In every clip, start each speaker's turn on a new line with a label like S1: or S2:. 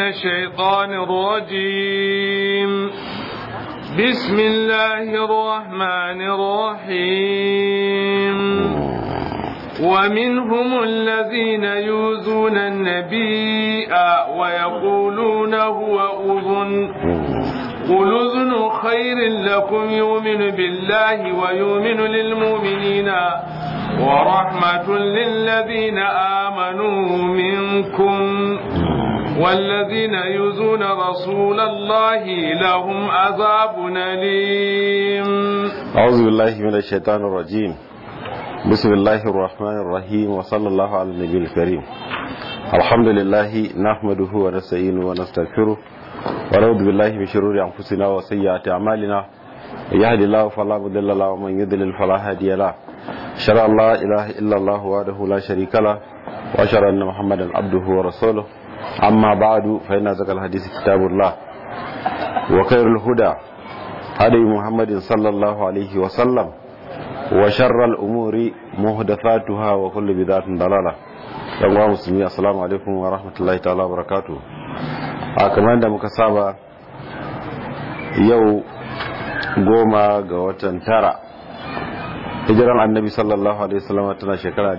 S1: الشيطان الرجيم بسم الله الرحمن الرحيم ومنهم الذين يوزون النبي ويقولون هو أذن قل أذن خير لكم يؤمن بالله ويؤمن للمؤمنين ورحمة للذين آمنوا منكم والذين يؤذون رسول الله لهم عذاب أليم
S2: أعوذ بالله من الشيطان الرجيم بسم الله الرحمن الرحيم وصلى الله على النبي الكريم الحمد لله نحمده ونستعينه ونستغفره ونعوذ بالله من شرور أنفسنا وسيئات أعمالنا يهدي الله فلا مضل له ومن يضلل فلا هادي له أشهد أن لا إله إلا الله وحده لا شريك له وأشهد أن محمدا عبده ورسوله أما بعد فإن ذكر الحديث كتاب الله وخير الهدى هدي محمد صلى الله عليه وسلم وشر الأمور محدثاتها وكل بدعة ضلالة yan musulmi assalamu alaikum wa rahmatullahi ta'ala wa barakatu a kamar da muka saba yau goma ga watan tara hijiran annabi sallallahu alaihi wasallam tana shekara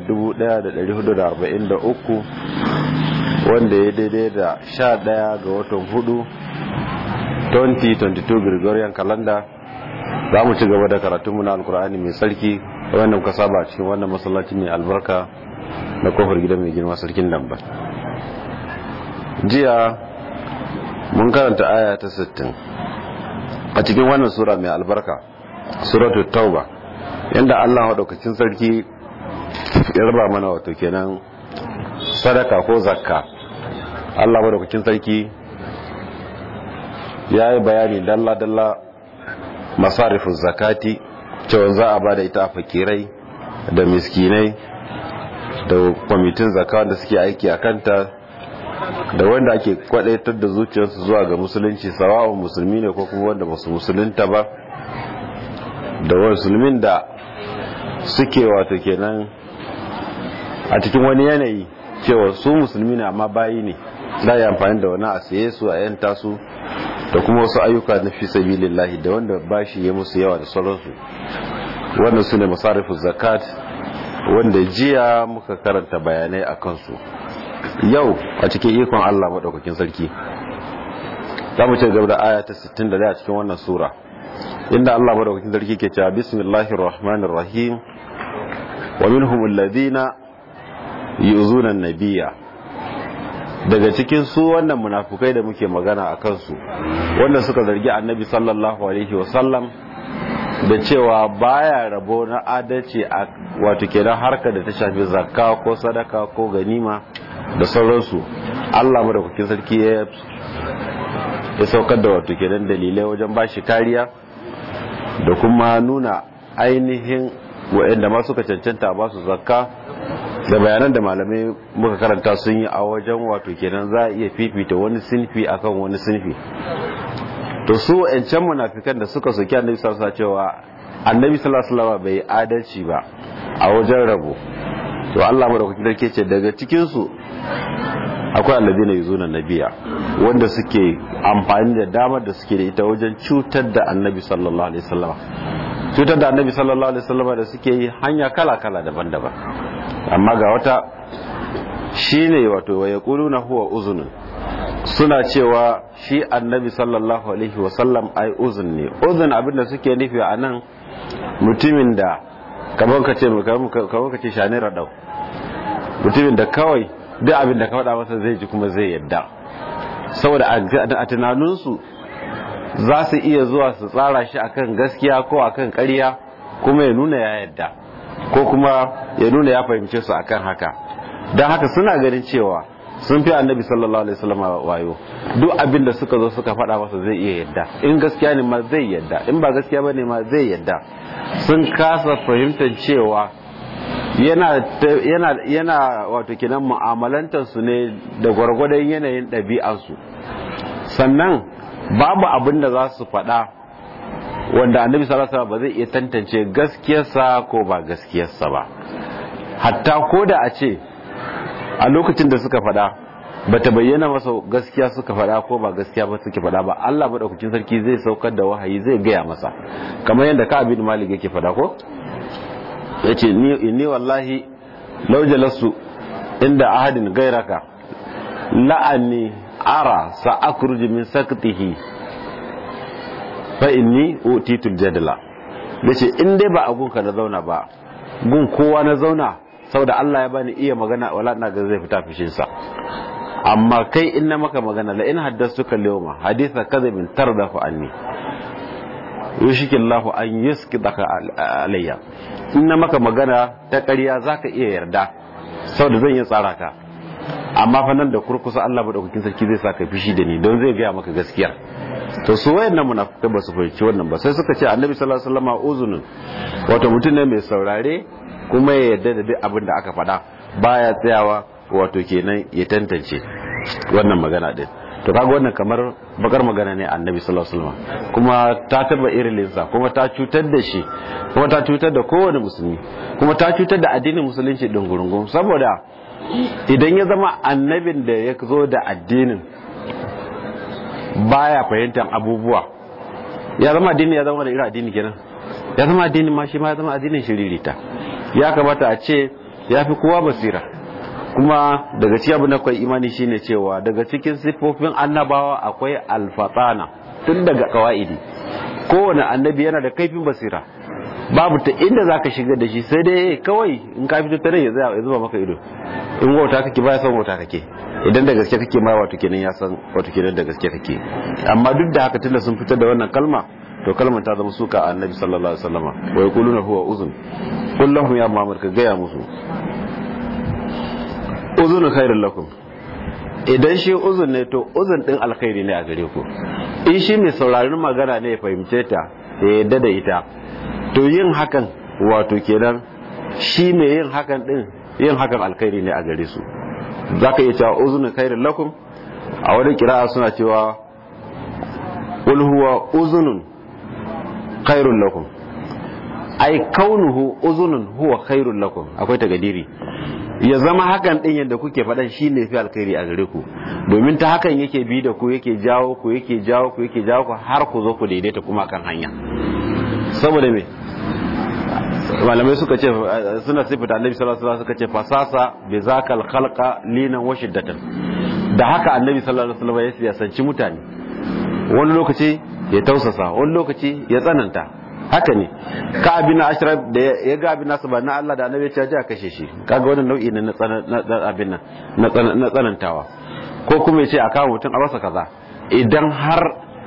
S2: 1443 wanda ya daidai da 11 ga watan hudu 2022 gregorian calendar za mu ci gaba da karatunmu na alkur'ani mai tsarki wanda muka saba cikin wannan masallaci mai albarka na kofar gidan mai girma sarkin nan ba jiya mun karanta aya ta 60 a cikin wannan sura mai albarka suratul tauba yanda Allah madaukakin sarki ya raba mana wato kenan sadaka ko zakka Allah madaukakin sarki ya yi bayani dalla dalla masarifin zakati cewa za a ba da ita a fakirai da miskinai da kwamitin zaka wanda suke aiki a kanta da wanda ake kwadaitar da zuciyarsu zuwa ga musulunci sawa'un musulmi ne ko kuma wanda basu musulunta ba da musulmin da suke wato kenan a cikin wani yanayi cewa su musulmi ne amma bayi ne za yi amfani da wani a saye su a yanta su da kuma wasu ayyuka na fi sabilillahi da wanda bashi ya musu yawa da sauransu wannan su ne masarifin zakat wanda jiya muka karanta bayanai a kansu yau a cikin ikon Allah maɗaukakin sarki za mu ce gaba da aya ta 61 a cikin wannan sura inda Allah maɗaukakin sarki ke cewa bismillahir rahmanir rahim wa minhum alladhina yu'zuna an-nabiyya daga cikin su wannan munafukai da muke magana a kansu wanda suka zargi annabi sallallahu alaihi wasallam da cewa baya rabo na adalci a wato kenan harkar da ta shafi zakka ko sadaka ko ganima da sauransu Allah madaukakin sarki ya ya saukar da wato kenan dalilai wajen bashi kariya da kuma nuna ainihin waɗanda ma suka cancanta ba su zakka da bayanan da malamai muka karanta sun yi a wajen wato kenan za a iya fifita wani sinfi akan wani sinfi to su ƴancan munafikan da suka soki annabi sallallahu alaihi cewa annabi sallallahu alaihi wasallam bai adalci ba a wajen rabo to Allah madaukakin sarki ce daga cikin su akwai alladina yuzuna nabiya wanda suke amfani da damar da suke da ita wajen cutar da annabi sallallahu alaihi wasallam cutar da annabi sallallahu alaihi wasallam da suke yi hanya kala kala daban-daban amma ga wata shine wato wa yaquluna huwa uzunun suna cewa shi annabi sallallahu alaihi wasallam ai uzun ne uzun abinda suke nufi a nan mutumin da kamar ka ce kamar ka ce shani radau mutumin da kawai duk abin da ka faɗa masa zai ji kuma zai yadda saboda a tunaninsu za su iya zuwa su tsara shi akan gaskiya ko akan ƙarya kuma ya nuna ya yadda ko kuma ya nuna ya fahimce su akan haka don haka suna ganin cewa sun fi annabi sallallahu alaihi wasallam wayo duk abin da suka zo suka faɗa masa zai iya yadda in gaskiya ne ma zai yadda in ba gaskiya bane ma zai yadda sun kasa fahimtar cewa yana yana yana wato kinan mu'amalantar su ne da gwargwadon yanayin ɗabi'arsu sannan babu abin da za su faɗa wanda annabi sallallahu alaihi wasallam ba zai iya tantance gaskiyarsa ko ba gaskiyarsa ba hatta ko da a ce a lokacin da suka faɗa bata bayyana masa gaskiya suka faɗa ko ba gaskiya ba suke faɗa ba Allah madaukakin sarki zai saukar da wahayi zai gaya masa kamar yadda ka abin malik yake faɗa ko yace ni inni wallahi law jalasu inda ahadin gairaka la'anni ara sa akhruju min saktihi fa inni utitul jadala yace in dai ba a gunka na zauna ba gun kowa na zauna saboda Allah ya bani iya magana wala ina ga zai fita fishin sa amma kai in na maka magana la in haddastuka al-yawma haditha kadhibin tardafu anni yushiki Allah an yuskidaka alayya in na maka magana ta ƙarya zaka iya yarda saboda zan yi tsara ka amma fa nan da kurkusa Allah madaukakin sarki zai saka fishi da ni don zai gaya maka gaskiya to su wayannan munafikai ba su fahimci wannan ba sai suka ce annabi sallallahu alaihi wasallam uzunun wato mutum ne mai saurare kuma ya yarda da duk abin da aka faɗa baya tsayawa wato kenan ya tantance wannan magana din to kaga wannan kamar bakar magana ne annabi sallallahu alaihi wasallam kuma ta taba irilinsa kuma ta cutar da shi kuma ta cutar da kowane musulmi kuma ta cutar da addinin musulunci din gurungun saboda idan ya zama annabin da ya zo da addinin baya fahimtar abubuwa ya zama addini ya zama da irin addini kenan ya zama addinin ma shi ma ya zama addinin shiririta ya kamata a ce ya fi kowa basira kuma daga cikin abin da kai imani shine cewa daga cikin siffofin annabawa akwai alfatana tun daga kawaidi kowane annabi yana da kaifin basira babu ta inda zaka shiga da shi sai dai kawai in ka fito tare ya ya zuba maka ido in wauta kake ba ya san wauta kake idan da gaske kake ma wato kenan ya san wato kenan da gaske kake amma duk da haka tunda sun fitar da wannan kalma to kalmar ta zama suka annabi sallallahu alaihi wasallama wa yaquluna huwa uzun kullahum ya muhammad ka gaya musu uzun khairul lakum idan shi uzun ne to uzun din alkhairi ne a gare ku in shi mai sauraron magana ne ya fahimce ta ya yadda da ita to yin hakan wato kenan shi mai yin hakan din yin hakan alkhairi ne a gare su zaka iya cewa uzun khairul lakum a wani kira'a suna cewa qul huwa uzunun khairul lakum ai kaunuhu uzunun huwa khairul lakum akwai tagadiri ya zama hakan din yadda kuke faɗan shi ne fi alkhairi a gare ku domin ta hakan yake bi da ku yake jawo ku yake jawo ku yake jawo ku har ku zo ku daidaita kuma kan hanya saboda me malamai suka ce suna sifata annabi sallallahu alaihi wasallam suka ce fasasa bi zakal khalqa linan wa shiddatan da haka annabi sallallahu alaihi wasallam ya siyasanci mutane wani lokaci ya tausasa wani lokaci ya tsananta haka ne ka abin ashraf da ya ga abin nasu ba na Allah da annabi ya ce a kashe shi kaga wannan nau'i ne na abin nan na tsanantawa ko kuma ya ce a kawo mutum a masa kaza idan har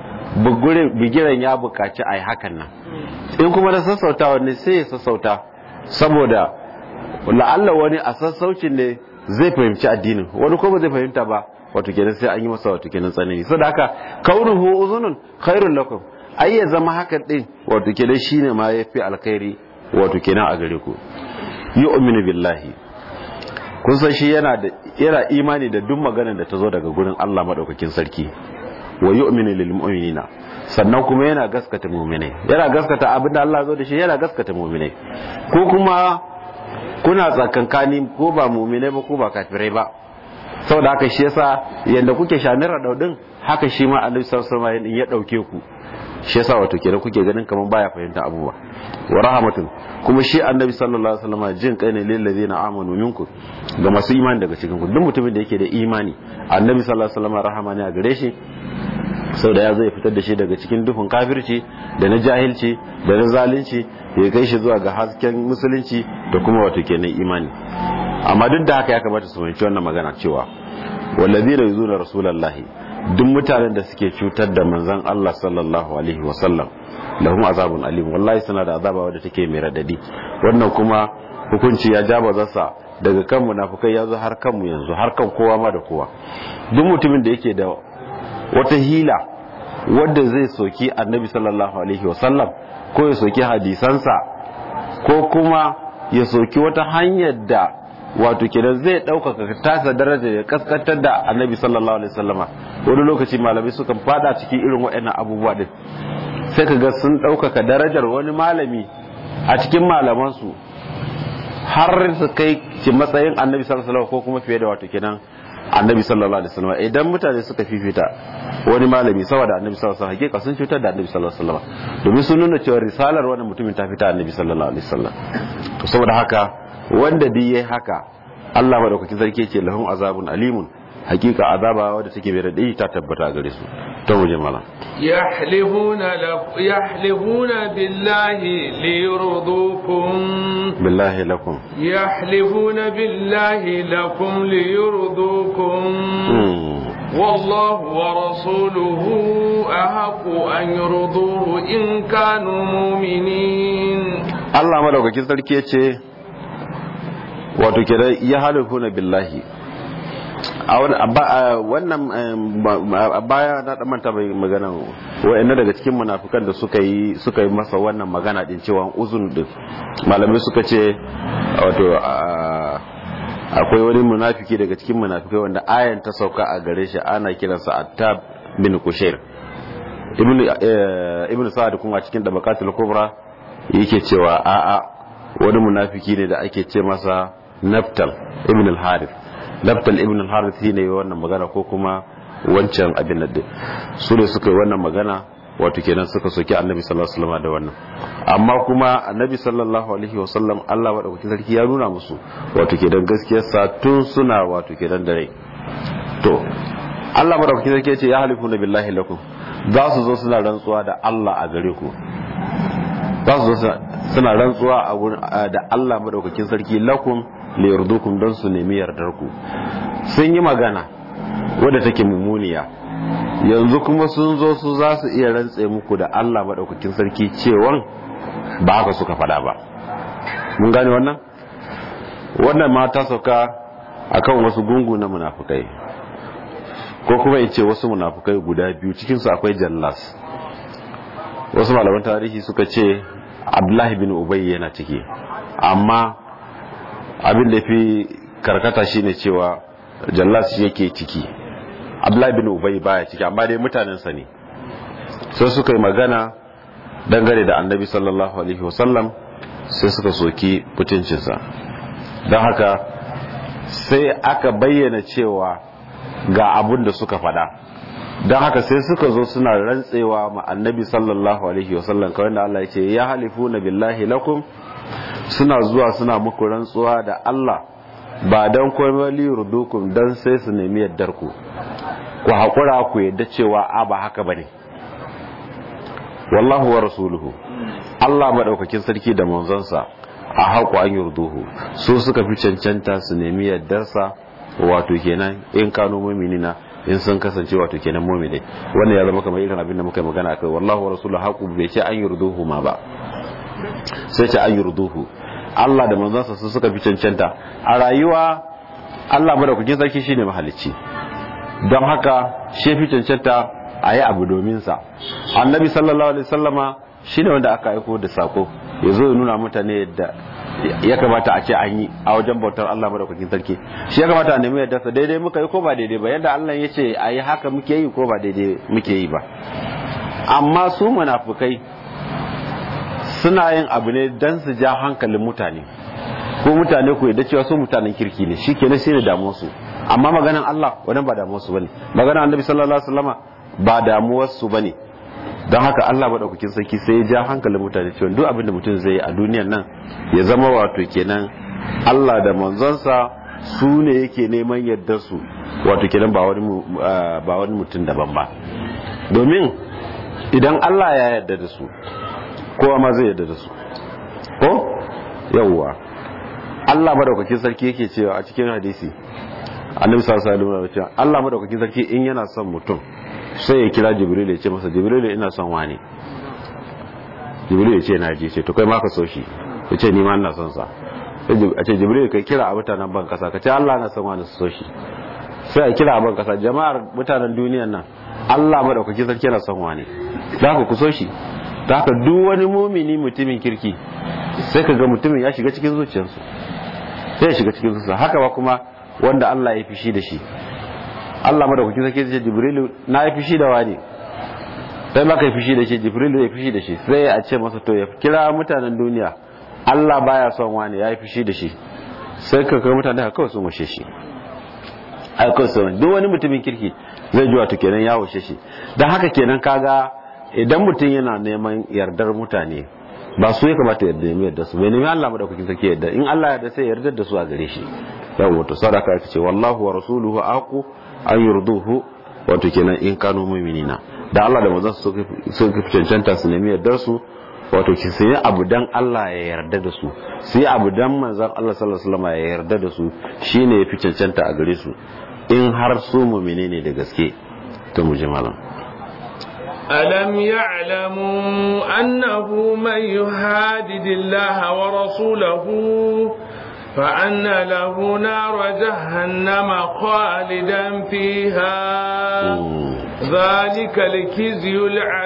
S2: bigiren ya bukaci a yi hakan nan in kuma da sassautawa ne sai ya sassauta saboda la'alla wani a sassaucin ne zai fahimci addinin wani ko ba zai fahimta ba wato kenan sai an yi masa wato kenan tsanani saboda haka kaunuhu uzunun khairul lakum ai ya zama hakan din wato kenan shine ma yafi alkhairi wato kenan a gare ku yu'minu billahi kun san shi yana da yana imani da duk maganar da ta zo daga gurin Allah madaukakin sarki wa yu'minu lil mu'minina sannan kuma yana gaskata mu'minai yana gaskata abinda Allah zo da shi yana gaskata mu'minai ko kuma kuna tsakankani ko ba mu'minai ba ko ba kafirai ba saboda haka shi yasa yanda kuke shanira daudin haka shi ma Annabi sallallahu alaihi wasallam ya dauke ku shi yasa wato kenan kuke ganin kaman baya fahimta abubuwa wa rahmatun kuma shi annabi sallallahu alaihi wasallam jin kai ne lil ladina amanu minkum ga masu imani daga cikin ku duk mutumin da yake da imani annabi sallallahu alaihi wasallam rahama ne a gare shi sau da ya zai fitar da shi daga cikin duhun kafirci da na jahilci da na zalunci ya kai shi zuwa ga hasken musulunci da kuma wato kenan imani amma duk da haka ya kamata su fahimci wannan magana cewa wallazina yuzuna rasulullahi duk mutanen da suke cutar da manzon Allah sallallahu alaihi wasallam lahum azabun alim wallahi suna da azaba wadda take mai radadi wannan kuma hukunci ya jaba zasa daga kan munafukai ya zo har kanmu yanzu har kan kowa ma da kowa duk mutumin da yake da wata hila wadda zai soki annabi sallallahu alaihi wasallam ko ya soki hadisansa ko kuma ya soki wata hanyar da wato kenan zai ɗaukaka tasa daraja ya kaskantar da annabi sallallahu alaihi wasallama wani lokaci malamai sukan fada cikin irin waɗannan abubuwa din sai ka ga sun ɗaukaka darajar wani malami a cikin malamansu har su kai ci matsayin annabi sallallahu alaihi ko kuma fiye da wato kenan annabi sallallahu alaihi wasallam idan mutane suka fifita wani malami saboda annabi sallallahu alaihi wasallam hakika sun cutar da annabi sallallahu alaihi wasallam domin sun nuna cewa risalar wannan mutumin ta fita annabi sallallahu alaihi wasallam to saboda haka wanda duk yayi haka Allah madaukakin sarki ce lahum azabun alimun hakika azaba wadda take mai radadi ta tabbata gare su to mu je malam
S1: yahlihuna yahlihuna billahi liyurdukum
S2: billahi lakum
S1: yahlihuna billahi lakum liyurdukum والله ورسوله أحق أن يرضوه إن كانوا مؤمنين
S2: الله مدوكاkin sarki yace wato kira ya halifuna billahi a wannan a baya na dan manta bai magana wa'annan daga cikin munafikan da suka yi suka yi masa wannan magana din cewa uzun din malamai suka ce wato akwai wani munafiki daga cikin munafikai wanda ayan ta sauka a gare shi ana kiransa attab bin kushair ibn ibn sa'ad kuma cikin dabaqatul kubra yake cewa a'a wani munafiki ne da ake ce masa naftal ibn al-harith naftal ibn al-harith shine wannan magana ko kuma wancan abin nan su ne suka yi wannan magana wato kenan suka soki annabi sallallahu alaihi wasallam da wannan amma kuma annabi sallallahu alaihi wasallam Allah madaukakin sarki ya nuna musu wato kenan gaskiyar sa tun suna wato kenan da rai to Allah madaukakin sarki ya ce ya halifuna billahi lakum za su zo suna rantsuwa da Allah a gare ku za su zo suna rantsuwa a gurin da Allah madaukakin sarki lakum li yardukum don su nemi yardar ku sun yi magana wadda take mummuniya yanzu kuma sun zo su za su iya rantse muku da Allah maɗaukakin sarki cewan ba haka suka faɗa ba mun gane wannan wannan ma ta sauka akan wasu gungu na munafukai ko kuma in ce wasu munafukai guda biyu cikinsu akwai jallas wasu malaman tarihi suka ce abdullahi bin ubay yana ciki amma abin da fi karkata shine cewa jallas shi yake ciki abdullahi bin ubay baya ciki amma dai mutanensa ne sai suka yi magana dangane da annabi sallallahu alaihi wasallam sai suka soki mutuncinsa don haka sai aka bayyana cewa ga abun da suka faɗa don haka sai suka zo suna rantsewa ma annabi sallallahu alaihi wasallam kawai da Allah ya ce ya halifu na billahi lakum suna zuwa suna muku rantsuwa da Allah ba don kwamali rudukum don sai su nemi yaddar ku ku haƙura ku yadda cewa a ba haka ba ne wallahu wa rasuluhu Allah maɗaukakin sarki da manzonsa a haƙo an yurduhu su suka fi cancanta su nemi yaddarsa wato kenan in kano muminina in sun kasance wato kenan mumini wannan ya zama kamar irin abin da muka yi magana akai wallahu wa rasuluhu haƙu bai ce an yurduhu ma ba sai ce an yurduhu Allah da manzonsa su suka fi cancanta a rayuwa Allah maɗaukakin sarki shine mahalicci don haka shi fi cancanta a yi abu domin sa annabi sallallahu alaihi sallama shi ne wanda aka aiko da sako ya zo ya nuna mutane yadda ya kamata a ce an yi a wajen bautar Allah madaukakin sarki shi ya kamata a nemi yadda sa daidai muka yi ko ba daidai ba yadda Allah ya ce a yi haka muke yi ko ba daidai muke yi ba amma su munafukai suna yin abu ne don su ja hankalin mutane ko mutane ku yadda cewa su mutanen kirki ne shi kenan sai da damuwar su amma maganan Allah wannan ba damuwar su bane maganan Annabi sallallahu alaihi wasallama ba damuwar su bane don haka Allah madaukakin sarki sai ya ja hankalin mutane cewa duk abin da mutum zai yi a duniyar nan ya zama wato kenan Allah da manzonsa su ne yake neman yardar su wato kenan ba wani ba wani mutum daban ba domin idan Allah ya yarda da su kowa ma zai yarda da su ko yawwa Allah madaukakin sarki yake cewa a cikin hadisi annabi sallallahu alaihi wasallam cewa Allah madaukakin sarki in yana son mutum sai ya kira jibril ya ce masa jibril ina son wani jibril ya ce na ji ce to kai ma ka so shi ya ce ni ma ina son sa a ce jibril kai kira a mutanen ban kasa ka ce Allah na son wani su so shi sai a kira a ban kasa jama'ar mutanen duniyan nan Allah madaukakin sarki yana son wani za ku ku so shi ta haka duk wani mumini mutumin kirki sai ka ga mutumin ya shiga cikin zuciyarsu sai ya shiga cikin zuciyarsu haka ba kuma wanda Allah ya fishi da shi Allah madaukaki sai ce Jibrilu na yi fishi da wani sai maka yi fishi da shi Jibrilu ya fishi da shi sai a ce masa to ya kira mutanen duniya Allah baya son wani ya yi fishi da shi sai ka kai mutane kawai sun washe shi aikon sauran duk wani mutumin kirki zai ji wato kenan ya washe shi don haka kenan kaga idan mutum yana neman yardar mutane ba su ya kamata ya nemi yardar su bai nemi Allah madaukakin sarki yarda in Allah ya yarda sai ya yarda da su a gare shi yawa wato sadaka aka ce wallahu wa rasuluhu aqu an yurduhu wato kenan in kanu mu'minina da Allah da manzon su suka fi cancanta su nemi yardar su wato ki sai abu dan Allah ya yarda da su sai abu dan manzon Allah sallallahu alaihi wasallam ya yarda da su shine yafi cancanta a gare su in har su mu'mine ne da gaske to mu ji malam
S1: ألم يعلموا أنه من يهادد الله ورسوله فأن له نار جهنم خالدا فيها ذلك الكزي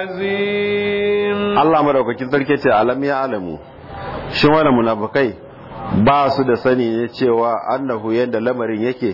S1: العظيم
S2: Allah madaukakin sarki ce alam ya alamu shin wani munafikai ba su da sani ne cewa annahu yadda lamarin yake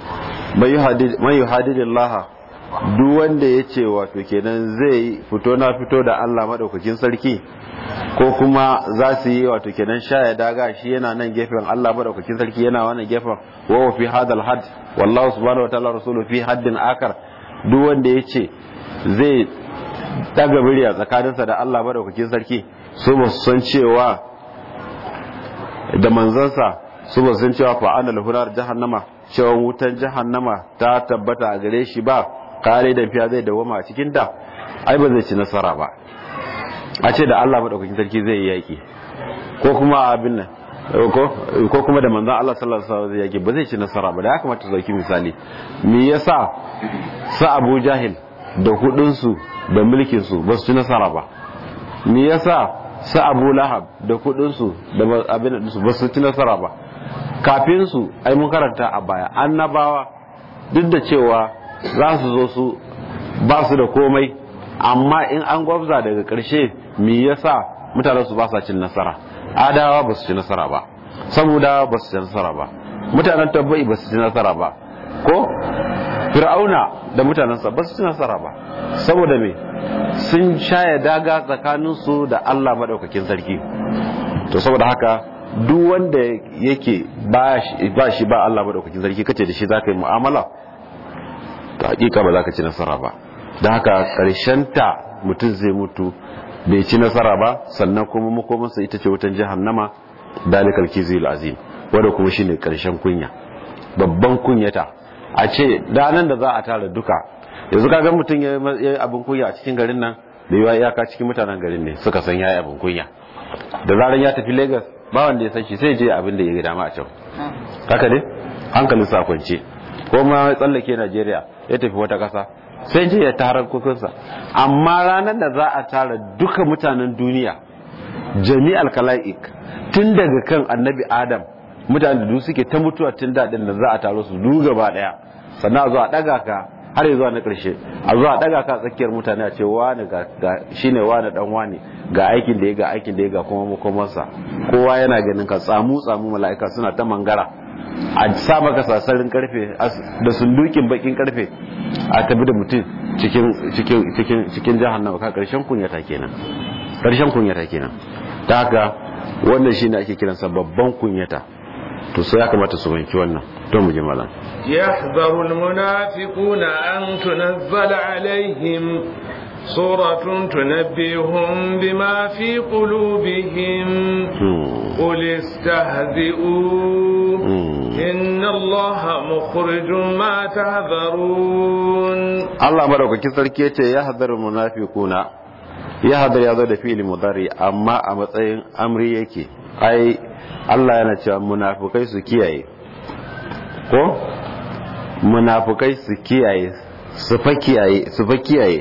S2: mai yuhadidillah duk wanda ya ce wato kenan zai fito na fito da Allah madaukakin sarki ko kuma za su yi wato kenan shaya daga shi yana nan gefen Allah madaukakin sarki yana wannan gefen wa fi hadal had wallahu subhanahu wa ta'ala rasulu fi haddin akar duk wanda ya ce zai daga murya tsakaninsa da Allah madaukakin sarki su ba su san cewa da manzansa su ba su san cewa fa ana lahunar jahannama cewa wutan jahannama ta tabbata a gare shi ba kare da fiya zai dawama a cikin ta ai ba zai ci nasara ba a ce da Allah madaukakin sarki zai yi yaki ko kuma abin nan ko kuma da manzon Allah sallallahu alaihi wasallam zai yaki ba zai ci nasara ba da ya kamata zauki misali me yasa sa Abu Jahil da kudin su da mulkin su ba su ci nasara ba me yasa sa Abu Lahab da kudin su da abin da su ba su ci nasara ba kafin su ai mun karanta a baya annabawa duk da cewa za su zo su ba su da komai amma in an gwabza daga ƙarshe me yasa mutanen su ba sa cin nasara adawa ba su ci nasara ba saboda ba su ci nasara ba mutanen tabbai ba su ci nasara ba ko fir'auna da mutanensa ba su ci nasara ba saboda me sun shaya daga tsakaninsu da Allah maɗaukakin sarki to saboda haka duk wanda yake ba shi ba Allah maɗaukakin sarki kace da shi za ka yi mu'amala ta hakika ba za ka ci nasara ba da haka ta mutum zai mutu bai ci nasara ba sannan kuma makomansa ita ce wutan jahannama dalikal kizil azim wanda kuma shine karshen kunya babban kunyata a ce ranar da za a tara duka yanzu kaga mutum ya yi abin kunya a cikin garin nan da yawa iyaka cikin mutanen garin ne suka san ya yi abin kunya da zarar ya tafi lagos ba wanda ya san shi sai je abin da ya ga dama a can haka ne hankalin sa kwance ko ma tsallake najeriya ya tafi wata kasa sai je ya tara kukunsa amma ranar da za a tara duka mutanen duniya jami'al kala'ik tun daga kan annabi adam mutanen da suke ta mutuwa tun daɗin da za a taro su du gaba ɗaya sannan a zo a ɗaga ka har zuwa na ƙarshe a zo a ɗaga ka tsakiyar mutane a ce wani ga shine wani dan wani ga aikin da ya ga aikin da ya ga kuma makomansa kowa yana ganin ka tsamu tsamu mala'ika suna ta mangara a sa maka sasarin karfe da sundukin bakin karfe a tabi da mutum cikin cikin cikin cikin jahannama ka karshen kunyata kenan karshen kunyata kenan ta haka wannan shine ake kiransa babban kunyata to sai ya kamata su banki wannan don mu ji malam
S1: يحذر المنافقون أن تنزل عليهم سورة تنبئهم بما في قلوبهم قل استهزئوا إن الله مخرج ما تهذرون
S2: الله مدوك كسر كيتي يحذر المنافقون يحذر يا ذو فعل مضارع أما أمتين أمري يكي أي Allah yana cewa munafukai su kiyaye ko munafukai su kiyaye su fa kiyaye su fa kiyaye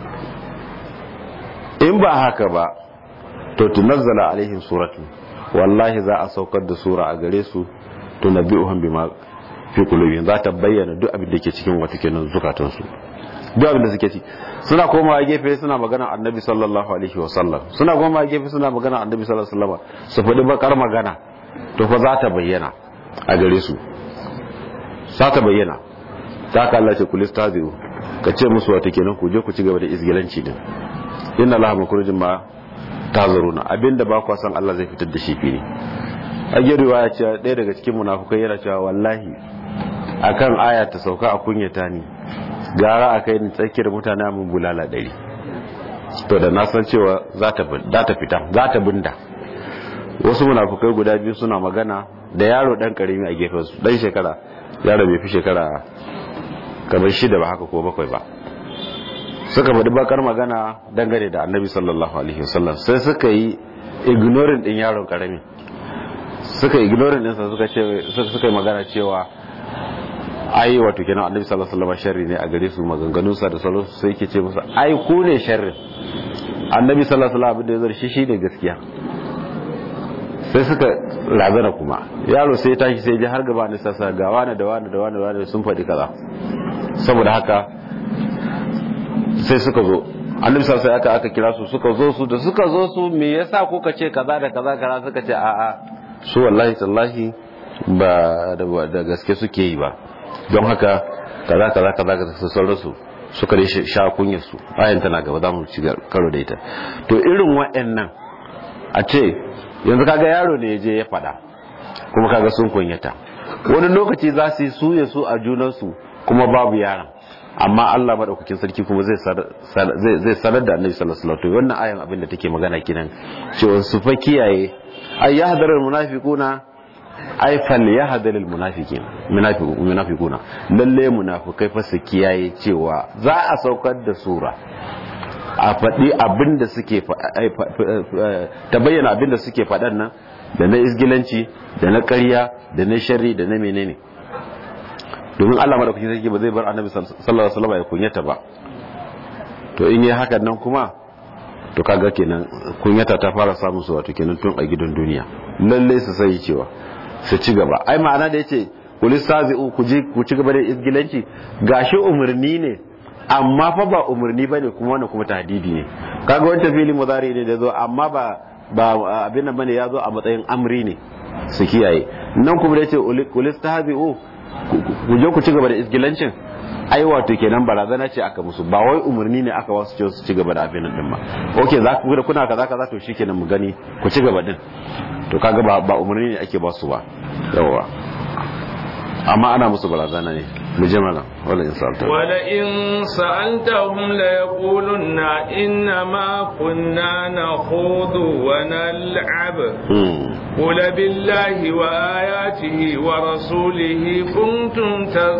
S2: in ba haka ba to tunazzala alaihim suratu wallahi za a saukar da sura a gare su tunabbi'uhum bima fi qulubihim za ta bayyana duk abin da ke cikin wata kenan zukatan su duk abin da suke ci suna komawa gefe suna magana annabi sallallahu alaihi wa sallam suna komawa gefe suna magana annabi sallallahu alaihi wa sallam su faɗi bakar magana to fa za ta bayyana a gare su za ta bayyana ta ka Allah ce kulis tazi'u ka ce musu wata kenan ku je ku ci gaba da izgilanci din inna allaha makurujin ma tazaruna abinda ba ku san Allah zai fitar da shi fili a riwaya ce ɗaya daga cikin munafukai yana cewa wallahi akan aya ta sauka a kunyata ni gara a kai ni tsakiyar mutane mun bulala ɗari to da na san cewa za ta fita za ta binda wasu munafukai guda biyu suna magana da yaro dan karimi a gefen su dan shekara yaro bai fi shekara kamar shida ba haka ko bakwai ba suka faɗi bakar magana dangane da annabi sallallahu alaihi wasallam sai suka yi ignoring din yaron karami suka ignoring din sa suka ce suka yi magana cewa ai wato kenan annabi sallallahu alaihi wasallam sharri ne a gare su maganganun sa da salon sai yake ce musu ai ku ne sharri annabi sallallahu alaihi wasallam abin da ya zarshi shi ne gaskiya sai suka razana kuma yaro sai ya tashi sai ji har gaba ne sassa ga wani da wani da wani da wani sun faɗi kaza saboda haka sai suka zo annabi sallallahu alaihi aka kira su suka zo su da suka zo su me yasa kuka ce kaza da kaza kaza suka ce a'a su wallahi tallahi ba da gaske suke yi ba don haka kaza kaza kaza kaza su sauransu suka dai sha kunyar su ayan tana gaba za mu ci karo da ita to irin wa'annan a ce yanzu kaga yaro ne ya je ya faɗa kuma kaga sun kunyata wani lokaci za su yi su ya su a junansu kuma babu yaron amma Allah madaukakin sarki kuma zai zai sanar da Annabi sallallahu alaihi wasallam wannan ayan abin da take magana kinan cewa su fa kiyaye ay yahdharul munafiquna ay fal yahdharul munafiqin munafiquna lalle munafikai fa su kiyaye cewa za a saukar da sura a faɗi abin da suke ta bayyana abin da suke faɗan nan da na isgilanci da na ƙarya da na sharri da na menene domin Allah madaukakin sarki ba zai bar annabi sallallahu alaihi wasallam ya kunyata ba to in yi hakan nan kuma to kaga kenan kunyata ta fara samun su wato kenan tun a gidan duniya lalle su sai cewa su ci gaba ai ma'ana da yace kulistazi'u ku ji ku ci gaba da isgilanci gashi umarni ne amma fa ba umarni bane kuma wannan kuma tahdidi ne kaga wancan fili mudari ne da zo amma ba ba abin nan bane ya zo a matsayin amri ne su kiyaye nan kuma da yace kulistahzi'u ku je ku ci gaba da isgilancin ai wato kenan barazana ce aka musu ba wai umarni ne aka wasu ce su ci gaba da abin nan din ba okay za ku da kuna kaza kaza to shikenan mu gani ku ci gaba din to kaga ba ba umarni ne ake ba su ba yawa amma ana musu barazana ne mu je mana wala in sa'alta
S1: wala in sa'altahum la yaquluna inna ma kunna nakhudu wa nal'ab qul billahi wa ayatihi wa rasulihi kuntum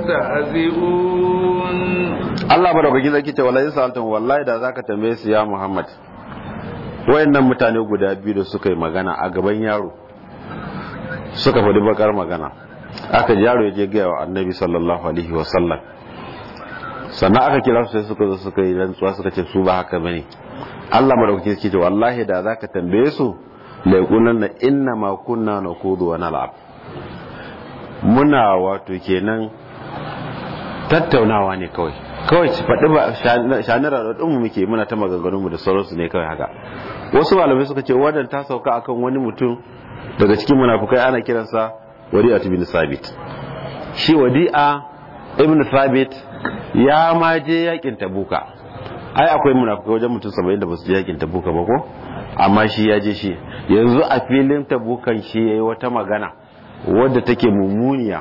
S1: tastahzi'un
S2: Allah madaukaki zaki ce wala in sa'altahum wallahi da zaka tambaye su ya Muhammad wayannan mutane guda biyu da suka yi magana a gaban yaro suka faɗi bakar magana aka yaro ya je gaya wa annabi sallallahu alaihi wasallam sannan aka kira su sai suka zo suka yi rantsuwa suka ce su ba haka bane Allah madaukaki yake ce wallahi da zaka tambaye su la yaqulanna inna ma kunna nakudu wa nal'ab muna wato kenan tattaunawa ne kawai kawai ci faɗi ba shanira da ɗinmu muke muna ta maganganunmu da sauransu ne kawai haka wasu malamai suka ce wannan ta sauka akan wani mutum daga cikin munafukai ana kiransa wadi'a ibn sabit shi wadi'a ibn sabit ya ma je yakin tabuka ai akwai munafukai wajen mutum 70 da basu je yakin tabuka ba ko amma shi ya je shi yanzu a filin tabukan shi yayi wata magana wadda take mummuniya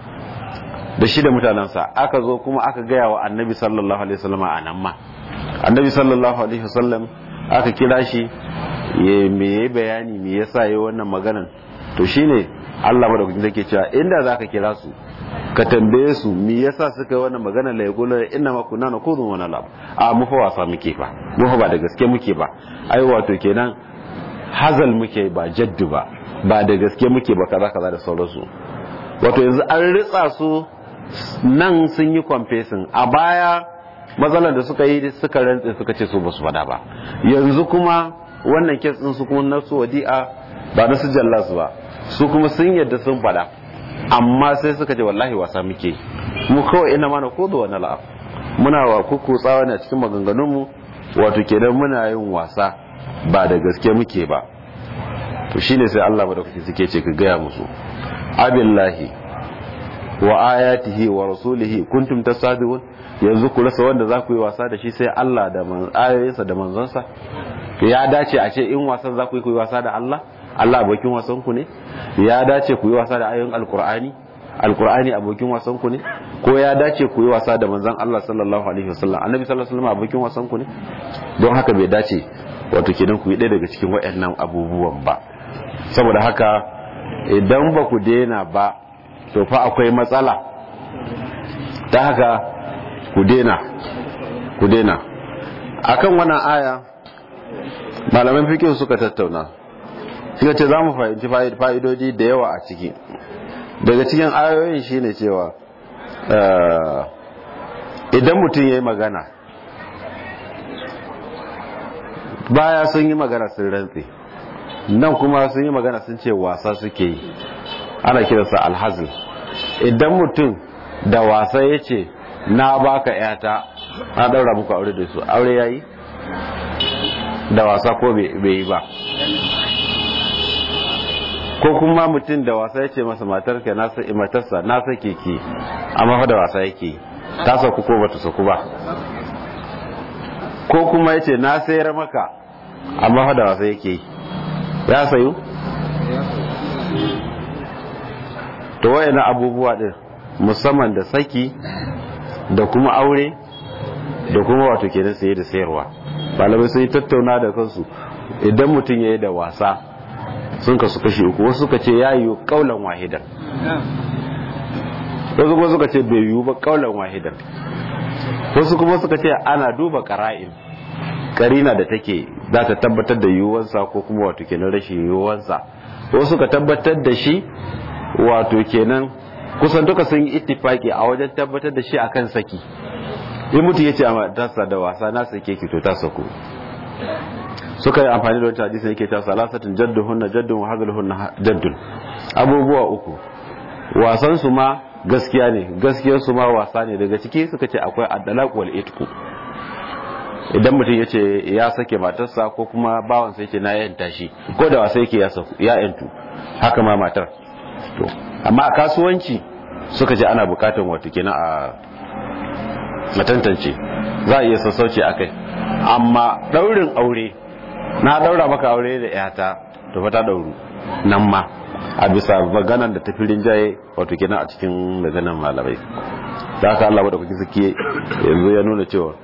S2: da shi da mutanensa aka zo kuma aka gaya wa annabi sallallahu alaihi wasallam a nan ma annabi sallallahu alaihi wasallam aka kira shi ya me bayani me yasa yayi wannan maganan to shine Allah madaukakin zake cewa inda zaka kira su ka tambaye su me yasa suka yi wannan magana la yaqulu inna ma kunna nakudhu wa nalab a mu fa wasa muke fa mu fa ba da gaske muke ba ai wato kenan hazal muke ba jaddu ba ba da gaske muke ba kaza kaza da sauransu wato yanzu an ritsa su nan sun yi confessing a baya matsalar da suka yi suka rantse suka ce su basu fada ba yanzu kuma wannan kes din su kuma na su wadi'a ba na su jallas ba su kuma sun yadda sun fada amma sai suka ce wallahi wasa muke mu kawai ina mana ko da wani la'af muna wa kuku tsawa ne a cikin maganganun mu wato kenan muna yin wasa ba da gaske muke ba to shine sai Allah madaukaki suke ce ka gaya musu abillahi wa ayatihi wa rasulihi kuntum tasadiqun yanzu ku rasa wanda za ku yi wasa da shi sai Allah da ayoyinsa da manzonsa ya dace a ce in wasan za ku yi ku yi wasa da Allah Allah abokin wasan ku ne ya dace ku yi wasa da ayoyin alkur'ani alkur'ani abokin wasan ku ne ko ya dace ku yi wasa da manzon Allah sallallahu alaihi wasallam annabi sallallahu alaihi wasallam abokin wasan ku ne don haka bai dace wato kenan ku yi ɗaya daga cikin waɗannan abubuwan ba saboda haka idan ba ku daina ba to fa akwai matsala ta haka ku daina ku daina akan wannan aya malaman fikin suka tattauna suka ce za mu fahimci fa'idodi da yawa a ciki daga cikin ayoyin shine cewa idan mutum ya yi magana baya sun yi magana sun rantse nan kuma sun yi magana sun ce wasa suke yi ana kiransa alhazil idan mutum da wasa ya ce na baka yata na daura muku aure da su aure ya yi da wasa ko bai yi ba ko kuma mutum da wasa ya ce masa matarka matarsa na sake ki amma fa da wasa yake ta saku ko bata saku ba ko kuma ya ce na sayar maka amma fa da wasa yake ya sayu to wayana abubuwa din musamman da saki da kuma aure da kuma wato kenan saye da sayarwa malamai sun yi tattauna da kansu idan mutum ya yi da wasa sun kasu kashi uku wasu suka ce ya yi kaulan wahidan wasu kuma suka ce bai yiwu ba kaulan wahidan wasu kuma suka ce ana duba kara'in karina da take za ta tabbatar da yiwuwansa ko kuma wato kenan rashin yiwuwansa wasu suka tabbatar da shi wato kenan kusan duka sun yi ittifaki a wajen tabbatar da shi akan saki in mutum ya ce a tasa da wasa na sake ki to ta sako suka yi amfani da wata hadisi yake ta salasatin jaddun hunna jaddun wa hadal hunna jaddun abubuwa uku wasan su ma gaskiya ne gaskiyar su ma wasa ne daga ciki suka ce akwai addalaq wal itqu idan mutum ya ce ya sake matarsa ko kuma bawansa yake na yanta shi ko da wasa yake ya yantu haka ma matar to amma a kasuwanci suka ce ana bukatan wato kenan a matantance za a iya sassauci a kai amma daurin aure na daura maka aure da yata to fa ta dauru nan ma a bisa maganan da tafi rinjaye wato kenan a cikin maganan malamai da haka Allah madaukaki suke yanzu ya nuna cewa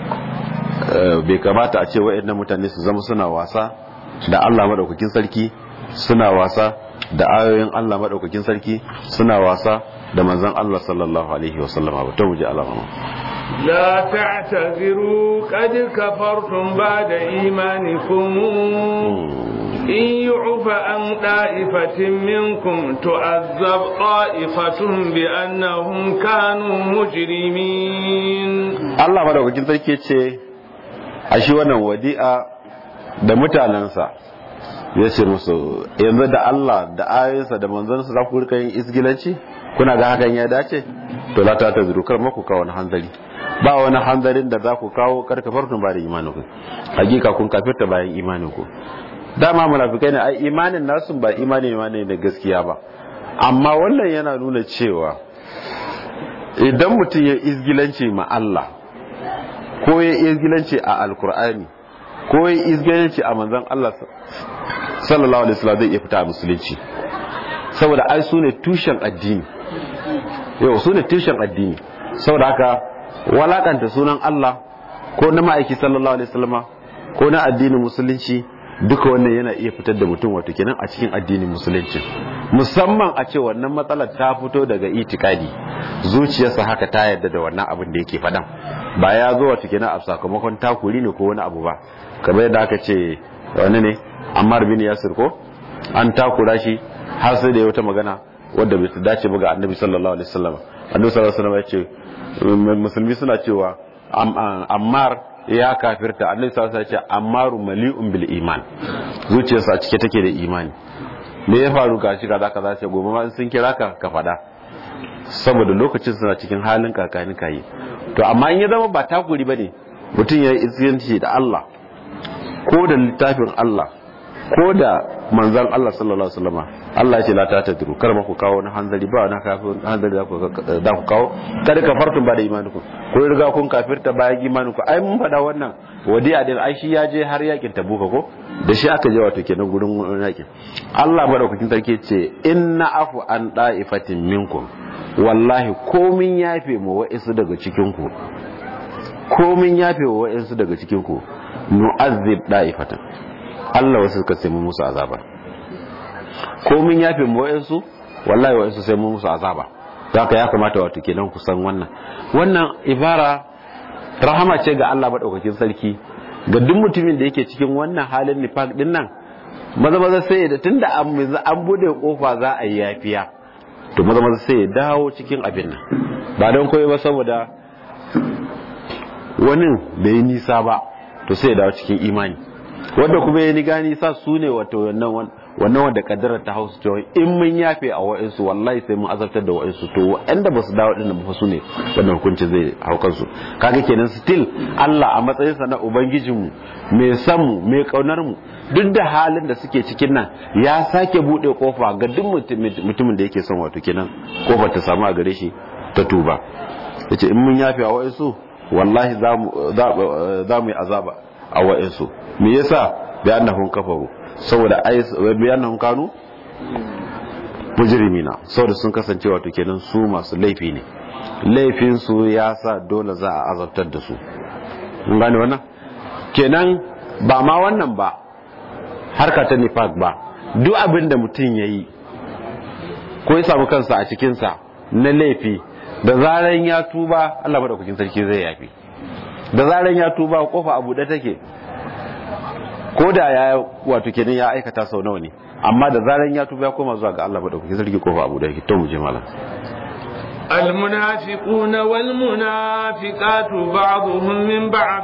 S2: bai kamata a ce wa'annan mutane su zama suna wasa da Allah madaukakin sarki suna wasa da ayoyin Allah madaukakin sarki suna wasa da manzon Allah sallallahu alaihi wasallam ba ta wuce alama
S1: لا تعتذروا قد كفرتم بعد إيمانكم إن يعف عن طائفة منكم تعذب طائفة بأنهم كانوا مجرمين
S2: الله madaukakin sarki ce a shi wannan wadi'a da mutanensa ya ce musu yanzu da Allah da ayoyinsa da manzansa za ku rika yin isgilanci kuna ga hakan ya dace to la ta ta zurukar maku kawo wani hanzari ba wani hanzarin da za ku kawo karkafartun ba da imaninku hakika kun kafirta bayan imaninku dama munafikai ne ai imanin nasu ba imani ne da gaskiya ba amma wannan yana nuna cewa idan mutum ya izgilanci ma Allah ko ya izgilanci a alkur'ani ko ya izgilanci a manzon Allah sallallahu alaihi wasallam zai iya fita a musulunci saboda ai su ne tushen addini yau su ne tushen addini saboda haka walakanta sunan Allah ko na ma'aiki sallallahu alaihi wasallama ko na addinin musulunci duka wannan yana iya fitar da mutum wato kenan a cikin addinin musulunci musamman a ce wannan matsalar ta fito daga itikadi zuciyarsa haka ta yarda da wannan abin da yake faɗan ba ya zo wato kenan a sakamakon takuri ne ko wani abu ba kamar yadda aka ce wani ne Ammar bin Yasir ko an takura shi har sai da ya wata magana wadda bai dace ba ga Annabi sallallahu alaihi wasallam Annabi sallallahu alaihi wasallam ya ce musulmi suna cewa Ammar ya kafirta annabi sallallahu alaihi wasallam ya ce ammaru mali'un bil iman zuciyarsa cike take da imani me ya faru ga shi kaza kaza ce gobe ma sun kira ka ka fada saboda lokacin suna cikin halin kakani kayi to amma in ya zama ba takuri bane mutum ya yi da Allah ko da littafin Allah ko da manzan Allah sallallahu alaihi wasallam Allah ya ce la tatadru kar ma ku kawo wani hanzari ba wani kafin hanzari da ku da ku kawo kada ka fartun ba da imaninku ko riga kun kafirta bayan imaninku ai mun faɗa wannan wadi'a din ai shi ya je har yakin tabuka ko da shi aka je wato kenan gurin yakin Allah madaukakin sarki ce inna afu an da'ifatin minkum wallahi komin yafe mu wa'isu daga cikin ku komin yafe wa wa'isu daga cikin ku nu'azzib da'ifatan Allah wasu suka sai mu musu azaba komin yafe mu wa'isu wallahi wa'isu sai mu musu azaba haka ya kamata wato kenan ku san wannan wannan ibara rahama ce ga Allah madaukakin sarki ga duk mutumin da yake cikin wannan halin nifaq din nan maza maza sai da tunda an bude kofa za a yi yafiya to maza maza sai ya dawo cikin abin nan ba don koyi ba saboda wani bai yi nisa ba to sai ya dawo cikin imani wanda kuma ya ni gani sa su ne wato wannan wannan wanda kaddarar ta hausu cewa in mun yafe a wa'insu wallahi sai mun azabtar da wa'insu to wa'anda ba su dawo dinnan ba su ne wannan hukunci zai hau kansu kaga kenan still Allah a matsayin sa na ubangijin mu mai san mu mai kaunar mu duk da halin da suke cikin nan ya sake bude kofa ga duk mutumin da yake son wato kenan kofar ta samu a gare shi ta tuba yace in mun yafe a wa'insu wallahi za mu za mu yi azaba a wa'insu me yasa bi annahum kafaru saboda bayanan kanu mujrimina saboda sun kasance wato kenan su masu laifi ne laifin su ya sa dole za a azabtar da su mun gane wannan kenan ba ma wannan ba harka ta nifaq ba duk abin da mutum yayi ko ya samu kansa a cikin sa na laifi da zaran ya tuba Allah madaukakin sarki zai yafi da zaran ya tuba kofa abu da take ko da ya wato kenan ya aikata sau nawa ne amma da zaran ya tuba ya koma zuwa ga Allah madaukakin sarki kofa abu da yake to mu je malam
S1: المنافقون والمنافقات بعضهم من بعض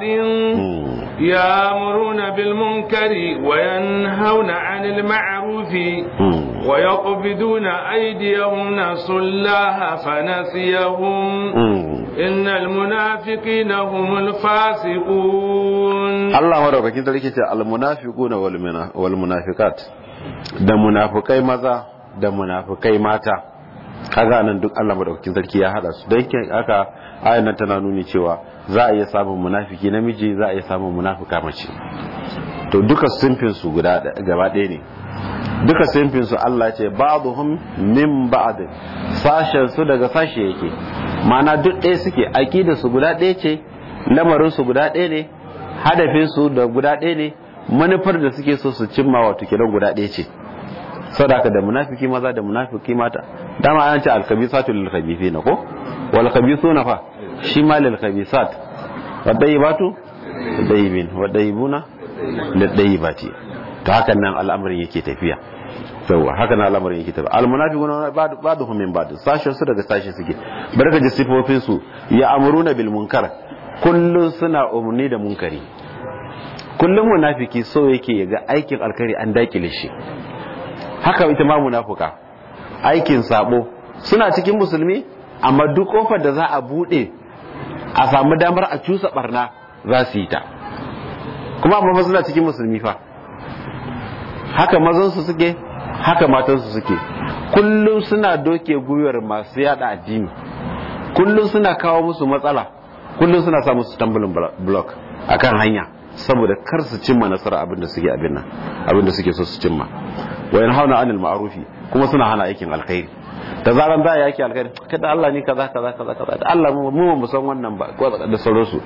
S1: يامرون بالمنكر وينهون عن المعروف ويقبضون أيديهم نسوا الله فنسيهم إن المنافقين هم الفاسقون
S2: الله مرحبا كنت لك المنافقون والمنافقات da munafukai maza da munafukai mata kaga nan duk Allah madaukakin sarki ya hada su dan kin aka ayan nan tana nuni cewa za a iya samun munafiki namiji za a iya samun munafika mace to duka simfin su guda gaba ɗaya ne duka simfin su Allah ce ba'dhum min ba'd sashen su daga sashe yake mana duk ɗaya suke aqida su guda ɗaya ce lamarin su guda ɗaya ne hadafin su da guda ɗaya ne manufar da suke so su cimma wato kenan guda ɗaya ce sadaka da munafiki maza da munafiki mata dama an ce alkhabisatu lil khabithina ko wal khabithuna fa shi ma lil khabisat wadayibatu wadayibin wadayibuna lil dayibati to hakan nan al'amarin yake tafiya yawa haka nan al'amarin yake tafiya al munafiquna ba'duhum min ba'd sashin su daga sashin suke barka ji sifofin su ya amuruna bil munkar kullun suna umurni da munkari kullum munafiki so yake ga aikin alkhairi an dakile shi haka ita ma munafuka aikin sabo suna cikin musulmi amma duk kofar da za a bude a samu damar a cusa barna za su yi ta kuma amma suna cikin musulmi fa haka mazansu suke haka matansu suke kullum suna doke gwiwar masu yada addini kullum suna kawo musu matsala kullum suna sa musu tambulin block akan hanya saboda kar su cimma nasara abin da suke abin nan abin da suke so su cimma wa yanhauna anil ma'rufi kuma suna hana aikin alkhairi da zaran za a yaki alkhairi kada Allah ne kaza kaza kaza kaza Allah mu mu san wannan ba da sauransu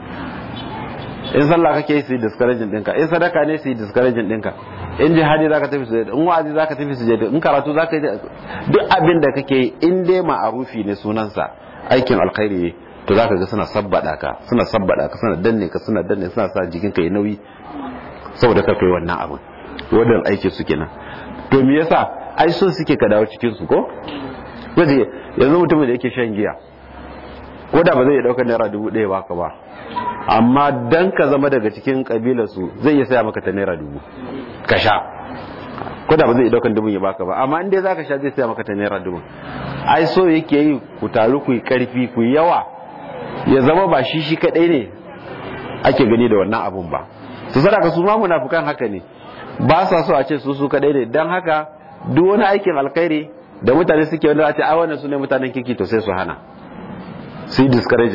S2: in sallah kake su discouraging dinka in sadaka ne su discouraging dinka in jihadi zaka tafi su in wa'azi zaka tafi su in karatu zaka yi duk abin da kake yi in dai ma'arufi ne sunansa aikin alkhairi ne to zaka ga suna sabbada ka suna sabbada ka suna danne ka suna danne suna sa jikin ka yi nauyi saboda ka kai wannan abin wannan aiki su kenan to me yasa ai so suke ka dawo cikin su ko waje yanzu mutumin da yake shan giya ko da ba zai iya daukar naira dubu ɗaya baka ba amma dan ka zama daga cikin kabilar su zai iya saya maka ta naira dubu ka sha ko da ba zai iya daukar dubu ya baka ba amma in dai zaka sha zai saya maka ta naira dubu ai so yake yi ku taru ku yi karfi ku yi yawa ya zama ba shi shi kadai ne ake gani da wannan abun ba su sadaka su ma munafukan haka ne ba sa so a ce su su kadai ne dan haka duk wani aikin alkhairi da mutane suke wanda a ce ai wannan su ne mutanen kirki to sai su hana su yi discouraging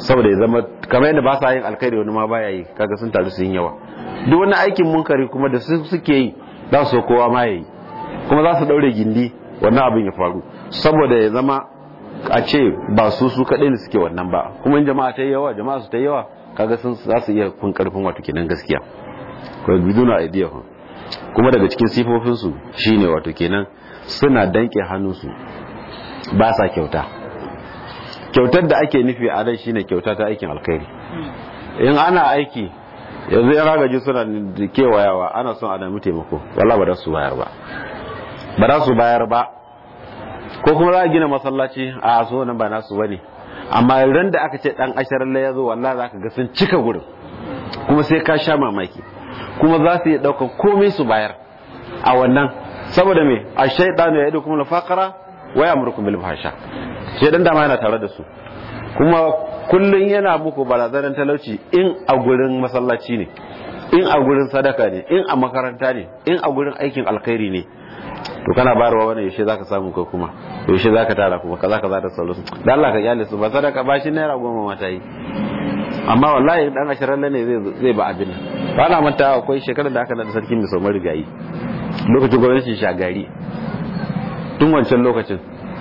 S2: saboda ya zama kamar yadda ba sa yin alkhairi wani ma baya yi kaga sun taru sun yawa duk wani aikin munkari kuma da su suke yi za su kowa ma yayi kuma za su daure gindi wannan abin ya faru saboda ya zama a ce ba su su kaɗai ne suke wannan ba kuma in jama'a ta yi yawa jama'a su ta yi yawa kaga sun za su iya kun karfin wato kenan gaskiya ko biduna aidiyahum kuma daga cikin sifofin su shine wato kenan suna danke hannunsu ba sa kyauta kyautar da ake nufi a nan shine kyauta ta aikin alkhairi in ana aiki yanzu yan ragaji suna kewayawa ana son a nemi taimako wala ba da su bayar ba ba za su bayar ba ko kuma za a gina masallaci a so nan ba nasu bane amma ran da aka ce dan asharar ya zo wallahi zaka ga sun cika gurin kuma sai ka sha mamaki kuma za su yi ɗaukar komai su bayar a wannan saboda me a shaidanu ya idu kuma lafakara wa ya murkum bil fasha shaidan dama yana tare da su kuma kullun yana muku barazanar talauci in a gurin masallaci ne in a gurin sadaka ne in a makaranta ne in a gurin aikin alkhairi ne to kana bayarwa wani yaushe zaka samu ko kuma yaushe zaka tara kuma kaza kaza da sauransu dan Allah ka kyale su ba sadaka ba shi naira goma mata yi amma wallahi dan ashirin ne zai zai ba abin ba na manta akwai shekarar da aka da sarki mai somar rigayi lokacin gwamnatin shagari tun wancan lokacin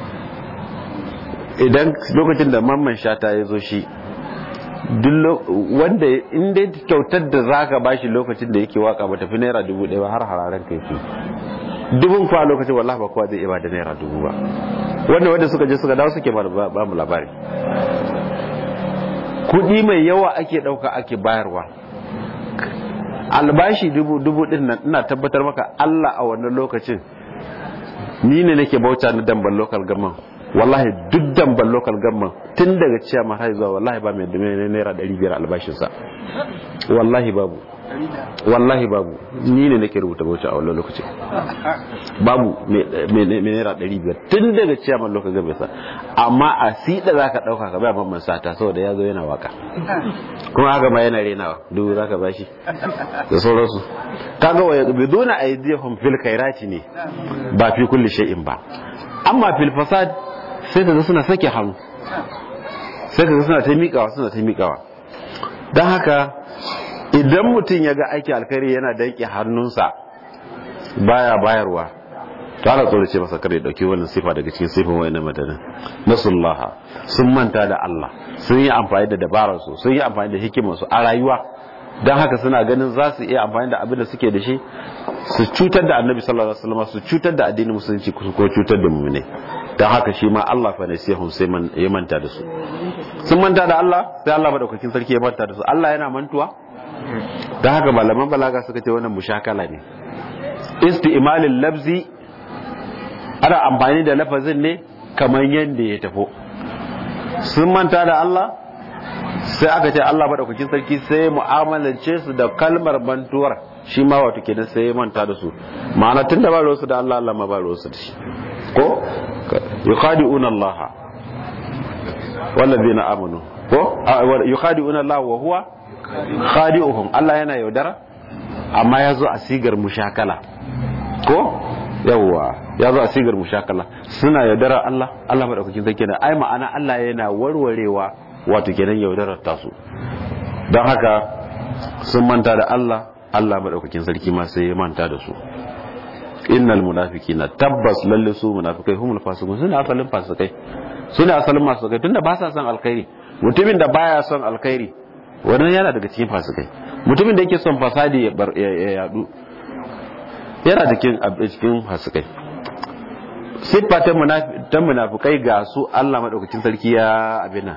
S2: idan lokacin da mamman shata ya zo shi wanda in dai kyautar da zaka bashi lokacin da yake waka ba tafi naira dubu ɗaya har hararen kai fi dubun kwa lokacin wallahi ba kowa zai iya ba da naira dubu ba wanda wanda suka je suka dawo suke ba mu labari kudi mai yawa ake dauka ake bayarwa albashi dubu dubu din nan ina tabbatar maka Allah a wannan lokacin ni ne nake bauta na damban local government wallahi duk damban local government tun daga ciya har zuwa wallahi ba mai naira 500 albashinsa wallahi babu wallahi babu ni ne nake rubuta bauchi a wannan lokacin babu mai naira ɗari biyar tun daga ciyaman lokacin gabe sa amma a siɗa za ka ɗauka ka bai mamman sata saboda ya zo yana waka kuma haka ma yana renawa dubu za ka ba shi da sauransu ta ga waya biduna aidiyahum fil khairati ne ba fi kulli shay'in ba amma fil fasad sai ka ga suna sake hannu sai ka ga suna ta miƙawa suna ta miƙawa don haka idan mutum ya ga aiki alkhairi yana danke hannunsa baya bayarwa to ana tsoro ce masa kare dauki wannan sifa daga cikin sifin wayannan madanin nasullaha sun manta da Allah sun yi amfani da dabarar su sun yi amfani da hikimar su a rayuwa dan haka suna ganin za su iya amfani da abin da suke da shi su cutar da annabi sallallahu alaihi wasallam su cutar da addinin musulunci ko cutar da mu'mini dan haka shi ma Allah fa nasihum sai man ya manta da su sun manta da Allah sai Allah madaukakin sarki ya manta da su Allah yana mantuwa don haka malaman balaga suka ce wannan mushakala ne isti'malin labzi ana amfani da lafazin ne kamar yadda ya tafo sun manta da Allah sai aka ce Allah maɗaukakin sarki sai mu'amalance su da kalmar mantuwar shi ma wato kenan sai ya manta da su ma'ana tun da ba su da Allah Allah ma ba su da shi ko yukhadi'una Allah wallazina amanu ko yukhadi'una Allah wa huwa khadi'uhum Allah yana yaudara amma ya zo a sigar mushakala ko yawwa ya zo a sigar mushakala suna yaudara Allah Allah madaukakin sarki ne ai ma'ana Allah yana warwarewa wato kenan yaudarar tasu don haka sun manta da Allah Allah madaukakin sarki ma sai ya manta da su innal munafiqina tabbas lalle su munafikai humul fasiqun suna asalin fasikai suna asalin masu kai tunda ba sa son alkhairi mutumin da baya son alkhairi wannan yana daga cikin fasikai mutumin da yake son fasadi ya yadu yana cikin cikin fasikai siffa ta munafukai ga su Allah madaukakin sarki ya abina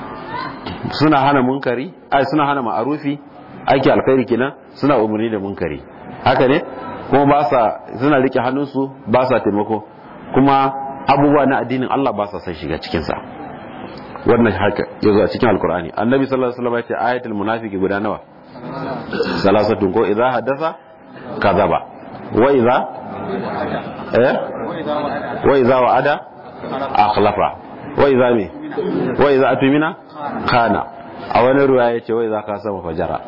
S2: suna hana munkari ai suna hana ma'arufi aiki alkhairi kenan suna umarni da munkari haka ne kuma ba sa suna rike hannunsu ba sa taimako kuma abubuwa na addinin Allah ba sa son shiga cikin sa wannan haka yazo a cikin alkur'ani annabi sallallahu alaihi wasallam ya ce ayatul munafiqi guda nawa salasatun ko idza hadatha kadhaba wa idza eh wa idza wa'ada akhlafa wa idza mi wa idza atumina kana a wani ruwa ya ce wa idza kasama fajara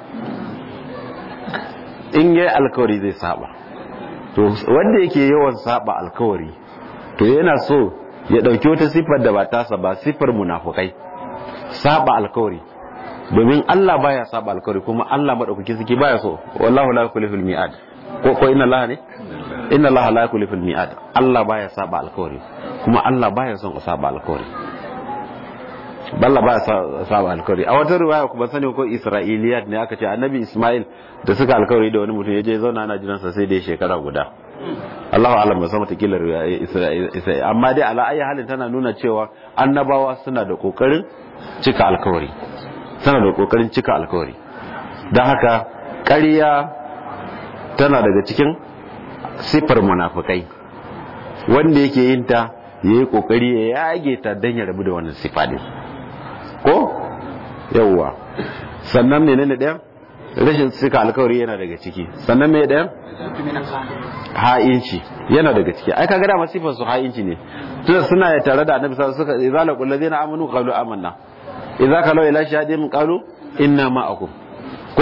S2: in yayi alkawari zai saba to wanda yake yawan saba alkawari to yana so ya ɗauki wata siffar da ba tasa ba siffar munafukai saba alkawari domin Allah baya saba alkawari kuma Allah madaukaki suke baya so wallahu la yukhlifu mi'ad ko ko inna Allah ne inna Allah la yukhlifu mi'ad Allah baya saba alkawari kuma Allah baya son ku saba alkawari balla baya saba alkawari a wata riwaya kuma sani ko Isra'iliyat ne aka ce annabi Ismail da suka alkawari da wani mutum ya je zauna ana jiransa sai dai shekara guda Allahu alam ba sama takila Isra'il amma dai ala ayi halin tana nuna cewa annabawa suna da kokarin cika alkawari tana da kokarin cika alkawari don haka ƙarya tana daga cikin siffar munafukai wanda yake yin ta ya yi kokari ya yage ta don ya rabu da wannan siffa din ko yawwa sannan menene ɗaya rashin cika alkawari yana daga ciki sannan mai ɗaya ha'inci yana daga ciki ai kaga da masifar su ha'inci ne tunda suna tare da annabi sallallahu alaihi wasallam suka idza laqul ladina amanu qalu amanna idza kalau ila shahidin qalu inna ma'akum ko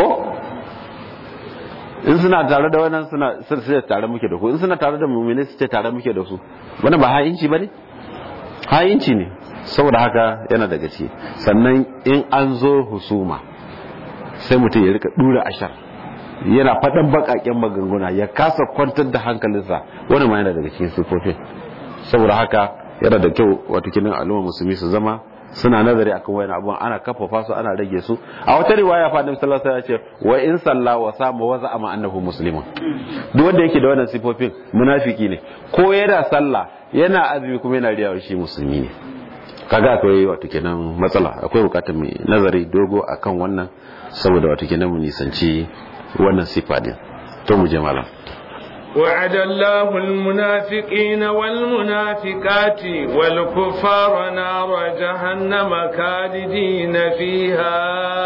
S2: in suna tare da wannan suna sai tare muke da ku in suna tare da mu'mini su ce tare muke da su wannan ba ha'inci bane ha'inci ne saboda haka yana daga ciki sannan in an zo husuma sai mutum ya rika dura ashar yana faɗan baƙaƙen magunguna ya kasa kwantar da hankalinsa wani ma yana daga cikin sifofin saboda haka yana da kyau wato kinin al'umma musulmi su zama suna nazari akan wayan abubuwan ana kafafa su ana rage su a wata riwaya fa annabi sallallahu alaihi wasallam ya ce wa in salla wa sama wa za'ama annahu muslimun duk wanda yake da wannan sifofin munafiki ne ko yana sallah yana azumi kuma yana riyawa shi musulmi ne kaga akwai wato kenan matsala akwai bukatar mai nazari dogo akan wannan saboda wato kenan mu nisanci wannan sifa din to mu je malam
S1: وعد الله المنافقين والمنافقات والكفار نار جهنم خالدين فيها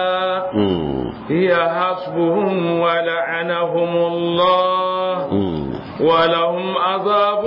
S1: هي حسبهم ولعنهم الله ولهم عذاب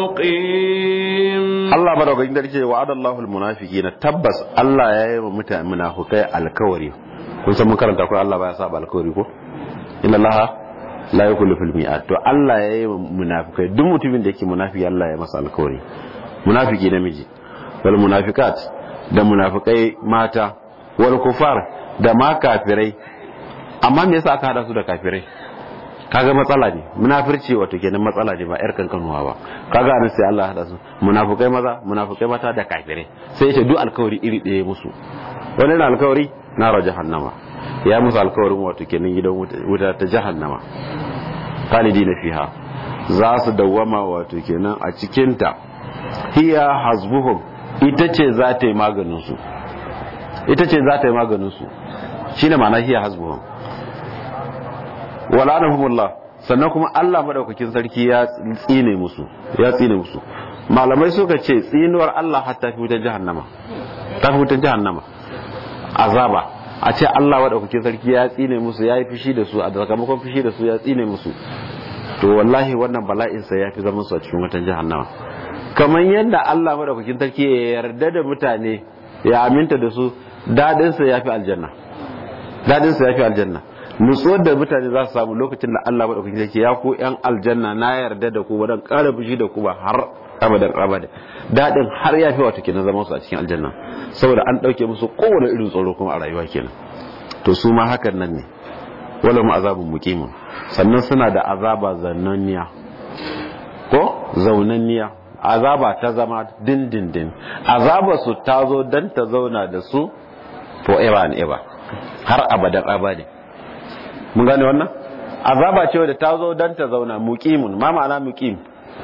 S1: مقيم
S2: Allah madaukakin sarki ce wa'ada Allahul munafiqina tabbas Allah ya yi wa mutane munafikai alkawari kun san mun karanta ko Allah baya saba alkawari ko inna Allah la yukhlifu mi'ad to Allah ya yi munafikai duk mutumin da yake munafiki Allah ya masa alkawari munafiki namiji wal munafikat da munafikai mata wal kufar da ma kafirai amma me yasa aka hada su da kafirai kaga matsala ne munafirci wato kenan matsala ne ba yar kankanuwa ba kaga anan sai Allah hada su munafikai maza munafikai mata da kafirai sai ya ce duk alkawari iri ɗaya musu wannan alkawari na jahannama ya musu alkawarin wato kenan gidan wuta ta jahannama khalidina fiha za su dawwama wato kenan a cikinta hiya hasbuhum ita ce za ta yi maganin su ita ce za ta yi maganin su shine ma'ana hiya hasbuhum wala'anahumullah sannan kuma Allah madaukakin sarki ya tsine musu ya tsine musu malamai suka ce tsinuwar Allah hatta fi wutar jahannama ta fi wutar jahannama azaba a ce Allah madaukakin sarki ya tsine musu ya yi fushi da su a sakamakon fushi da su ya tsine musu to wallahi wannan bala'in sa ya fi zaman su a cikin wutar jahannama kamar yadda Allah madaukakin sarki ya yarda da mutane ya aminta da su dadin sa ya fi aljanna dadin sa ya fi aljanna nutsuwar da mutane za su samu lokacin da Allah maɗaukakin sarki ya ku yan aljanna na yarda da ku wadan ƙara fushi da ku ba har abadan abada daɗin har ya fi wato kenan zaman su a cikin aljanna saboda an ɗauke musu kowane irin tsoro kuma a rayuwa kenan to su ma hakan nan ne wala mu azabun muqimin sannan suna da azaba zannanniya ko zaunanniya azaba ta zama dindindin azaba su ta zo dan ta zauna da su forever and ever har abadan abada mun gane wannan azaba ce wadda ta zo don ta zauna muqimun ma ma'ana muqim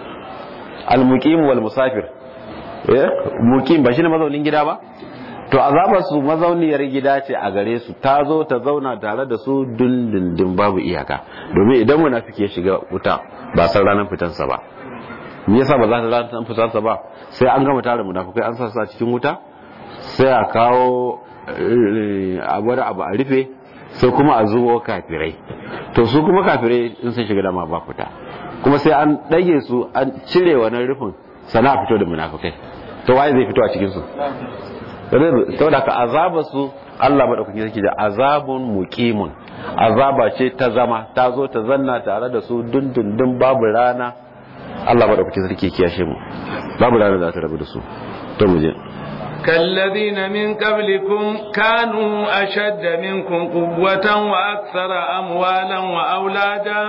S2: al muqim wal musafir eh muqim ba shine mazaunin gida ba to azabar su mazauniyar gida ce a gare su ta zo ta zauna tare da su dindindin babu iyaka domin idan munafiki ya shiga wuta ba san ranar fitansa ba me yasa ba za ta ranar fitansa ba sai an gama tare munafikai an sa su a cikin wuta sai a kawo abu abu a rufe sai kuma a zuwo kafirai to su kuma kafirai in sun shiga dama ba fita kuma sai an ɗage su an cire wannan rufin sana fito da munafukai to waye zai fito a cikin su saboda ka azaba su Allah madaukakin sarki da azabun muqimun azaba ce ta zama ta zo ta zanna tare da su dundundun babu rana Allah madaukakin sarki kiyashe mu babu rana za ta rabu da su to mu je
S1: كالذين من قبلكم كانوا أشد منكم قوة وأكثر أموالا وأولادا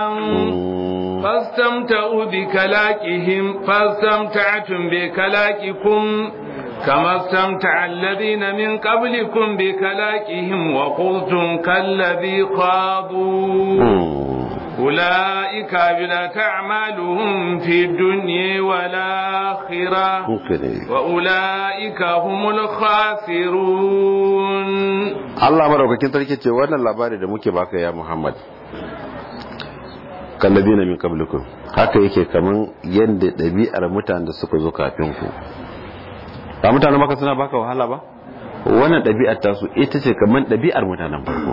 S1: فاستمتعوا بكلاكهم فاستمتعتم بكلاككم كما استمتع الذين من قبلكم بكلاكهم وقلتم كالذي خاضوا أولئك بلت أعمالهم في الدنيا والآخرة وأولئك هم الخاسرون
S2: الله مرحبا sarki ce wannan labari da muke baka ya Muhammad kalladina min qablikum haka yake kaman yanda ɗabi'ar mutanen da suka zo kafin ku ba mutanen maka suna baka wahala ba wannan ɗabi'ar tasu ita ce kaman ɗabi'ar mutanen farko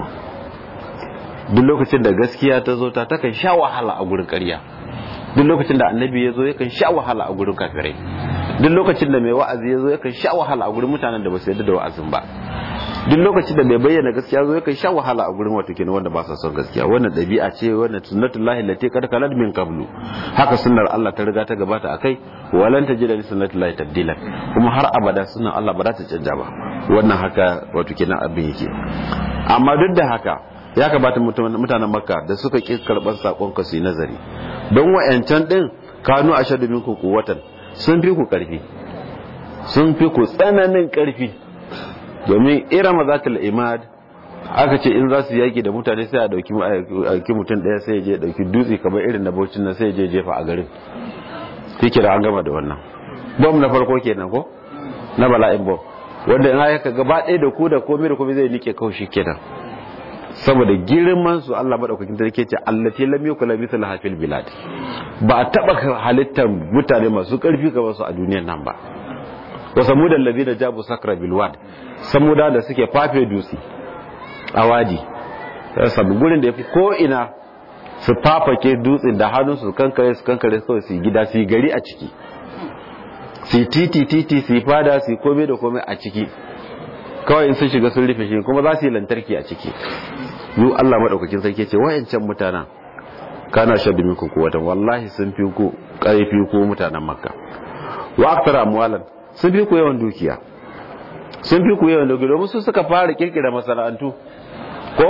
S2: duk lokacin da gaskiya ta zo ta takan sha wahala a gurin ƙarya duk lokacin da annabi ya zo yakan sha wahala a gurin kafirai duk lokacin da mai wa'azi ya zo yakan sha wahala a gurin mutanen da ba su yarda da wa'azin ba duk lokacin da mai bayyana gaskiya zo yakan sha wahala a gurin wato kenan wanda ba sa son gaskiya wannan ɗabi'a ce wannan sunnatullahi lati qad kalat min qablu haka sunnar Allah ta riga ta gabata akai walan tajida li sunnatullahi tabdila kuma har abada sunnar Allah ba za ta canja ba wannan haka wato kenan abin yake amma duk da haka ya kamata mutanen makka da suka ƙi karɓar saƙon ka su yi nazari don wa'yancan ɗin kanu a shaɗu minku kuwatan sun fi ku ƙarfi sun fi ku tsananin ƙarfi domin irama za ta imad aka ce in za su yaƙi da mutane sai a ɗauki mutum ɗaya sai ya je ɗauki dutse kamar irin na baucin nan sai ya je jefa a garin shi kira an gama da wannan bom na farko kenan ko na bala'in bom wanda in aka gaba ɗaya da ku da komai da komai zai nike kawai shi kenan saboda girman su Allah madaukakin sarki ce allati lam yakul mithla hafil bilad ba a taba halittar mutane masu karfi kamar su a duniyar nan ba wa samudan ladina jabu sakra bil wad samuda da suke fafe dutse a wadi sabu gurin da yafi ko ina su fafake dutsen da hannun su kankare su kankare kawai su gida su gari a ciki su titi titi su fada su komai da komai a ciki kawai in sun shiga sun rufe shi kuma za su yi lantarki a ciki yu Allah madaukakin sarki ce wayancan mutanen kana shaddu minku kuwatan wallahi sun fi ku karfi ku mutanen makka wa aktara amwalan sun fi ku yawan dukiya sun fi ku yawan dukiya domin su suka fara kirkira masana'antu ko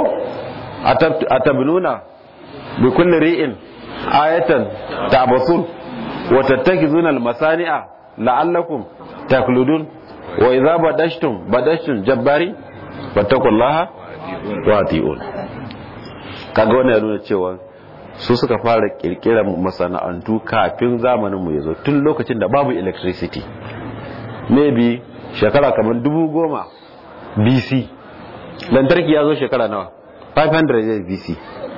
S2: atabnuna bi kulli ri'in ayatan ta'basun wa tattakizuna al-masani'a la'allakum takludun wa idza badashtum badashtum jabbari fattaqullaha wa atiun kaga wannan ya nuna cewa su suka fara kirkirar masana'antu kafin zamanin mu yazo tun lokacin da babu electricity maybe shekara kamar dubu goma BC lantarki ya zo shekara nawa 500 years BC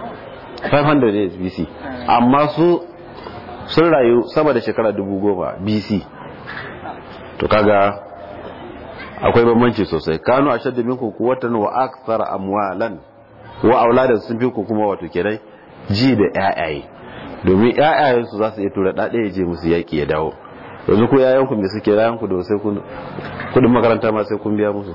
S2: 500 years BC amma su sun rayu sama da shekara dubu goma BC to kaga akwai bambanci sosai kanu ashaddu minkum quwwatan wa akthar amwalan wa auladan sun fi ku kuma wato kenan ji da ƴaƴaye domin ƴaƴayen su za su iya tura dade ya je musu yaki ya dawo yanzu ko yayan ku me suke rayan ku da sai kun kudin makaranta ma sai kun biya musu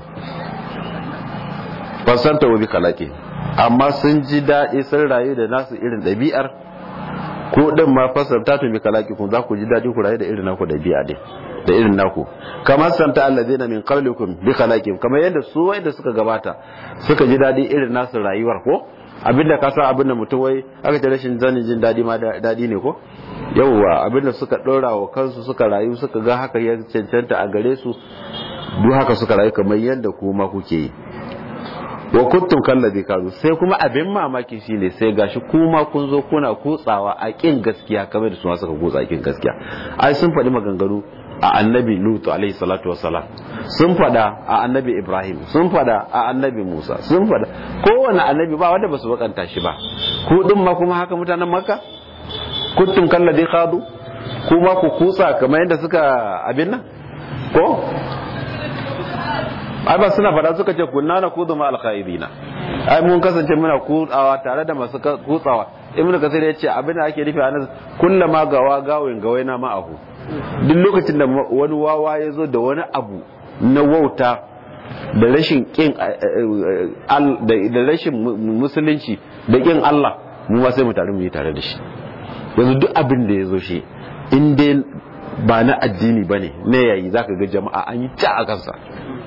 S2: fasanta wa bi kalake amma sun ji daɗi sun rayu da nasu irin ɗabi'ar ko din ma fasanta to bi kalaki kun za ku ji daɗi ku rayu da irin naku ɗabi'a din da irin naku kamar santa allazina min qablikum bi khalaqihim kamar yadda su wai da suka gabata suka ji dadi irin nasu rayuwar ko abinda ka sa abinda mutum wai aka ce rashin zanin jin dadi ma dadi ne ko yawwa abinda suka dora wa kansu suka rayu suka ga haka ya cancanta a gare su duk haka suka rayu kamar yadda kuma kuke yi wa kuntum kallazi kazu sai kuma abin mamaki shine sai gashi kuma kun zo kuna kutsawa a kin gaskiya kamar da su suka kutsa a kin gaskiya ai sun faɗi maganganu a annabi lutu alaihi salatu wassalam sun fada a annabi ibrahim sun fada a annabi musa sun fada kowane annabi ba wanda basu bakanta shi ba ku din ma kuma haka mutanen makka kuntum kalladhi khadu kuma ku kusa kamar yadda suka abin nan ko ai ba suna fada suka ce kunna na kudu ma alkhairina ai mun kasance muna kutsawa tare da masu kutsawa ibnu kasir ya ce abin da ake nufi a nan kullama gawa gawin gawaina ma'ahu duk lokacin da wani wawa ya zo da wani abu na wauta da rashin kin da rashin musulunci da kin Allah mu ma sai mu tare mu yi tare da shi yanzu duk abin da ya zo shi in dai ba na addini ba ne na yayi zaka ga jama'a an yi ta a kansa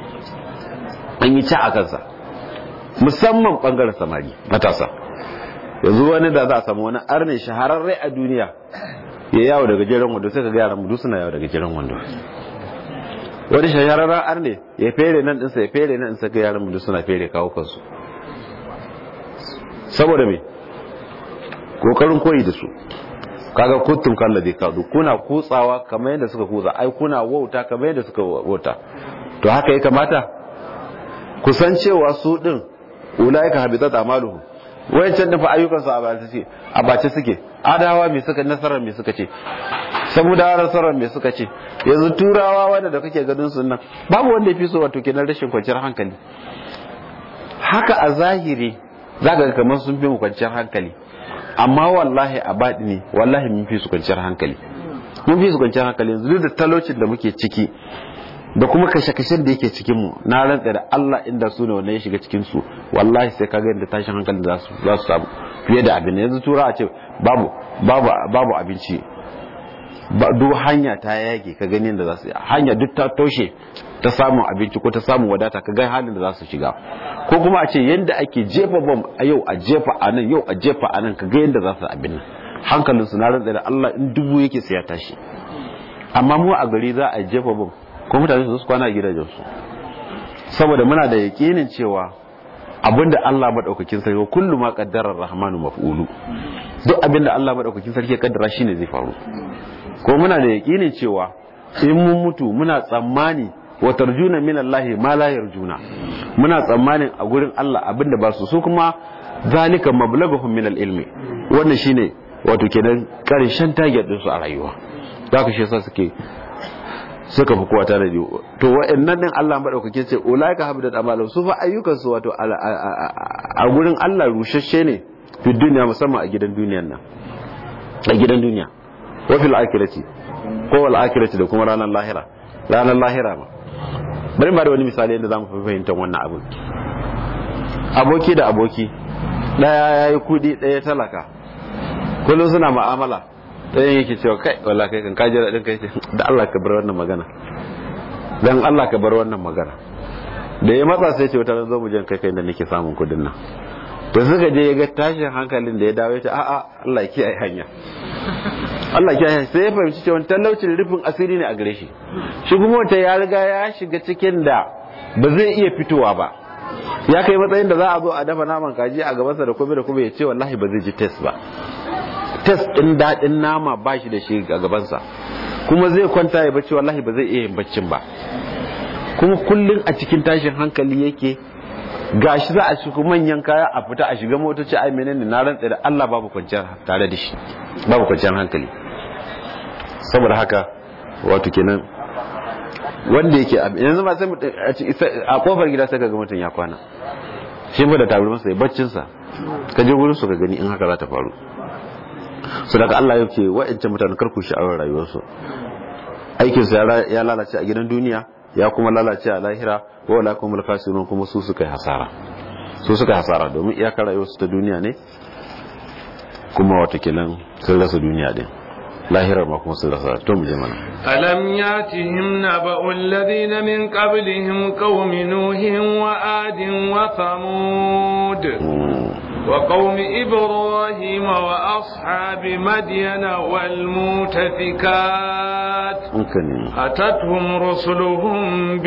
S2: an yi ca a kansa musamman bangaren samari matasa yanzu wani da za a samu wani arne shahararre a duniya ya yawo daga jiran wando sai ka ga yaran mudu suna yawo daga jiran wando wani shahararren arne ya fere nan ɗinsa ya fere nan ɗinsa ga yaran mudu suna fere kawo kansu saboda me kokarin koyi da su kaga kuntum kallazi kadu kuna kutsawa kamar yadda suka kutsa ai kuna wauta kamar yadda suka wauta to haka ya kamata kusan cewa su din ulaika habitat amaluhum wayancan din fa ayyukan su a bace suke a bace suke adawa me suka nasarar me suka ce saboda nasarar me suka ce yanzu turawa wanda da kake ganin su nan babu wanda yafi so wato kenan rashin kwanciyar hankali haka a zahiri zaka ga kamar sun fi mu kwanciyar hankali amma wallahi a baɗi ne wallahi mun fi su kwanciyar hankali mun fi su kwanciyar hankali yanzu duk da talocin da muke ciki da kuma kashe-kashen da yake cikin mu na rantsa da Allah inda su ne wannan ya shiga cikin su wallahi sai kaga yadda tashin hankali za su za su samu fiye da abin yanzu tura a ce babu babu babu abinci duk hanya ta yage ka gani yadda za su hanya duk ta toshe ta samun abinci ko ta samun wadata ka ga halin da za su shiga ko kuma a ce yadda ake jefa bom a yau a jefa a nan yau a jefa a nan ka ga yadda za su abin nan hankalin su na rantsa da Allah in dubu yake sai ya tashi amma mu a gari za a jefa bom ko mutane su kwana a gidajen su saboda muna da yakinin cewa abinda Allah madaukakin sarki kullu ma qaddara rahmanu maf'ulu duk abinda Allah madaukakin sarki ya kaddara shine zai faru ko muna da yakinin cewa in mun mutu muna tsammani wa tarjuna min Allah ma la yarjuna muna tsammanin a gurin Allah abinda ba su su kuma zalika mablaghum min al-ilmi wannan shine wato kenan karshen target din su a rayuwa zaka shi yasa suke suka fi kowa tare da to wa'annan din Allah madaukake ce ulaika habdat amalu su fa ayyukan su wato a gurin Allah rushashe ne fi duniya musamman a gidan duniyan nan a gidan duniya wa fil akhirati ko wal akhirati da kuma ranar lahira ranar lahira ma bari ba da wani misali yadda zamu fi fahimtar wannan abin aboki da aboki daya yayi kudi daya talaka kullum suna mu'amala ɗayan yake cewa kai wala kai kan kaji daɗin kai da Allah ka bar wannan magana dan Allah ka bar wannan magana da ya matsa sai ce wata zo mu jan kai kai da nake samun kudin nan to suka je ya ga tashin hankalin da ya dawo ya ce a'a Allah ya kiyaye hanya Allah ya kiyaye sai ya fahimci cewa talaucin rufin asiri ne a gare shi shi kuma wata ya riga ya shiga cikin da ba zai iya fitowa ba ya kai matsayin da za a zo a dafa naman kaji a gabansa da kome da kome ya ce wallahi ba zai ji test ba test ɗin daɗin nama ba shi da shi a gabansa kuma zai kwanta ya bacci wallahi ba zai iya yin baccin ba kuma kullum a cikin tashin hankali yake gashi za a shiga manyan kaya a fita a shiga motoci ai menene na rantsa da Allah babu kwanciyar tare da shi babu kwanciyar hankali saboda haka wato kenan wanda yake yanzu ba sai a kofar gida sai ga mutum ya kwana shi ba da tabar masa baccin sa ka je gurin su ka gani in haka za ta faru su daga Allah ya ce wa'ancan mutane karku sha'awar rayuwarsu aikinsu ya lalace a gidan duniya ya kuma lalace a lahira wa wala kuma mulkasirun kuma su suka yi hasara su suka yi hasara domin iyakar rayuwarsu ta duniya ne kuma watakilan sun rasa duniya din lahirar ma kuma sun rasa to mu je mana
S1: alam yatihim naba'u alladhina min qablihim qaumi nuhin wa adin wa thamud وقوم إبراهيم وأصحاب مدين والمؤتفكات أتتهم رسلهم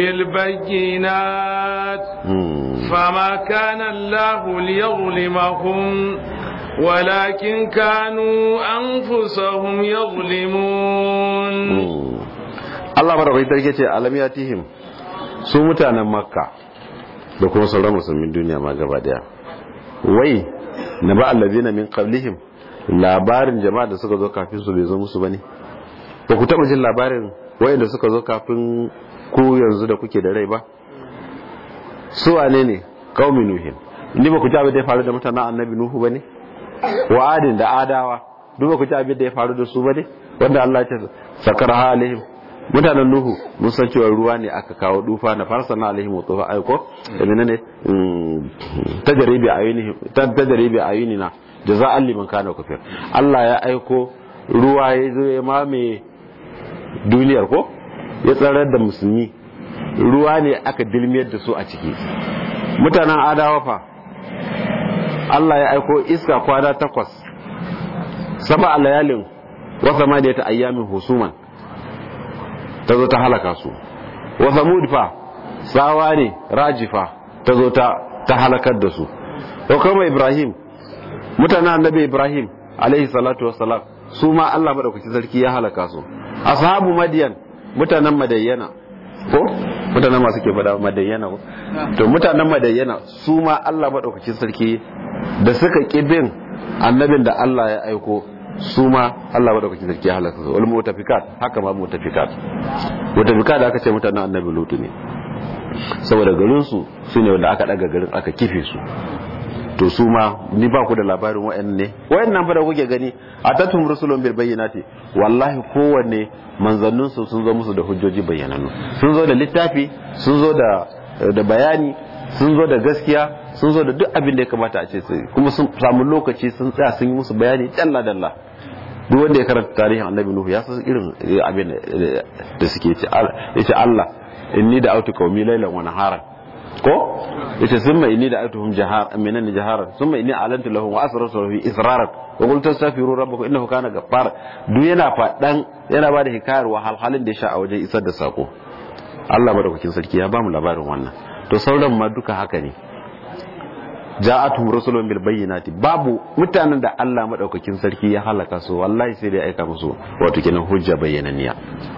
S1: بالبينات فما كان الله ليظلمهم ولكن كانوا أنفسهم يظلمون
S2: الله مرة قلت ألم يأتيهم سومتانا مكة da kuma sauran musulmin duniya ma gaba daya wai na ba allazina min qablihim labarin jama'a da suka zo kafin su bai zo musu bane ba ku taba jin labarin wayanda suka zo kafin ku yanzu da kuke da rai ba su wane ne qaumi nuhin ni ba ku ji abin da ya faru da mutanen annabi nuhu bane wa adin da adawa duk ba ku ji abin da ya faru da su bane wanda Allah ya ce sakar alaihim mutanen nuhu mun san cewa ruwa ne aka kawo dufa na farsa na alaihim wa tufa aiko da menene tajribi ayuni tajribi ayuni na jaza'an liman kana kafir Allah ya aiko ruwa ya zo ya mame duniyar ko ya tsarar da musulmi ruwa ne aka dilmiyar da su a ciki mutanen adawa fa Allah ya aiko iska kwana takwas saba a layalin wasa ma da ta ayyamin husuman ta zo ta halaka su wasa fa tsawa ne rajifa ta zo ta halakar da su ko kuma ibrahim mutanen annabi ibrahim alaihi salatu wassalam su ma Allah madaukaki sarki ya halaka su ashabu madiyan mutanen madayyana ko mutanen masu ke fada madayyana ko to mutanen madayyana su ma Allah madaukakin sarki da suka kibin annabin da Allah ya aiko su ma Allah madaukakin sarki ya halaka su wal mutafikat haka ma mutafikat mutafikat da aka ce mutanen annabi lutu ne saboda garin su sune wanda aka daga garin aka kife su to su ma ni ba ku da labarin wa'annan ne wa'annan fa da kuke gani atatum rusulun bil bayyinati wallahi kowanne manzannin su sun zo musu da hujjoji bayyanannu sun zo da littafi sun zo da da bayani sun zo da gaskiya sun zo da duk abin da ya kamata a ce sai kuma sun samu lokaci sun tsaya sun yi musu bayani dalla dalla duk wanda ya karanta tarihin annabi nuhu ya san irin abin da suke ce yace Allah inni da autu qaumi laylan wa naharan ko yace summa inni da atuhum jahar minan jaharan summa inni alantu lahum wa asrartu lahu israran wa qultu astaghfiru rabbakum innahu kana ghaffar duk yana fadan yana ba da hikayar wahalhalin da ya sha a wajen isar da sako Allah madaukakin sarki ya bamu labarin wannan to sauran ma duka haka ne ja'atuhum rusulun bil bayyinati babu mutanen da Allah madaukakin sarki ya halaka su wallahi sai dai aika musu wato kenan hujja bayyananiya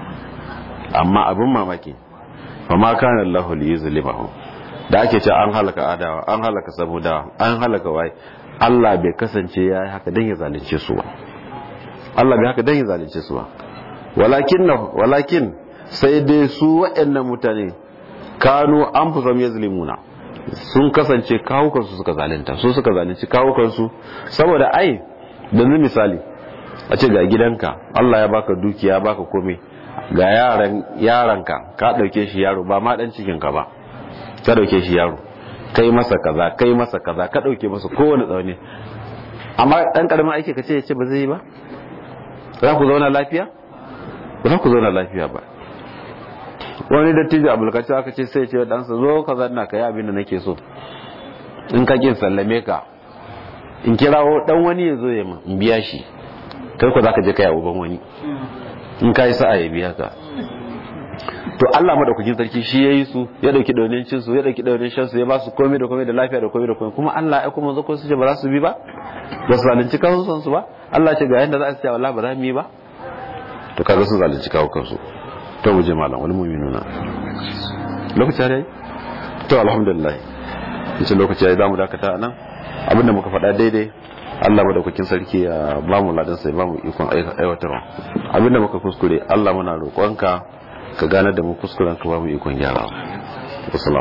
S2: amma abin mamaki fa ma kana Allahu liyuzlimahum da ake ce an halaka adawa an halaka samudawa an halaka wai Allah bai kasance ya yi haka don ya zalunce su ba Allah bai haka don ya zalunce su ba walakin walakin sai dai su waɗannan mutane kanu an fi zama yazlimuna sun kasance kawukansu suka zalunta su suka zalunci kawukansu saboda ai da misali a ce ga gidanka Allah ya baka dukiya baka komai ga yaran yaranka ka dauke shi yaro ba ma dan cikin ka ba ka dauke shi yaro kai masa kaza kai masa kaza ka dauke masa kowane tsauni amma dan karamin aiki ka ce ya ce ba zai yi ba za ku zauna lafiya ba za ku zauna lafiya ba wani dattijo abulkaci aka ce sai ce wa ɗansa zo ka zanna ka yi abin da nake so in ka kin sallame ka in kirawo dan wani ya zo ya ma in biya shi kai ko za ka je ka yi uban wani in ka yi sa'a ya biya ka to Allah madaukakin sarki shi yayi su ya dauki daunin cin su ya dauki daunin shan su ya ba su komai da komai da lafiya da komai da komai kuma Allah ya kuma zako su ce ba za su bi ba ba su zalunci kansu san su ba Allah ce ga yanda za a ce wallahi ba za mu yi ba to kaga sun zalunci kawo kansu to mu je malam wani mu'minuna lokaci yayi to alhamdulillah yace lokaci yayi zamu dakata nan abinda muka faɗa daidai Allah madaukakin sarki ya ba mu ladan sai ba mu ikon aiwatarwa abinda muka kuskure Allah muna roƙonka ka gane da mu kuskuren ka ba mu ikon gyarawa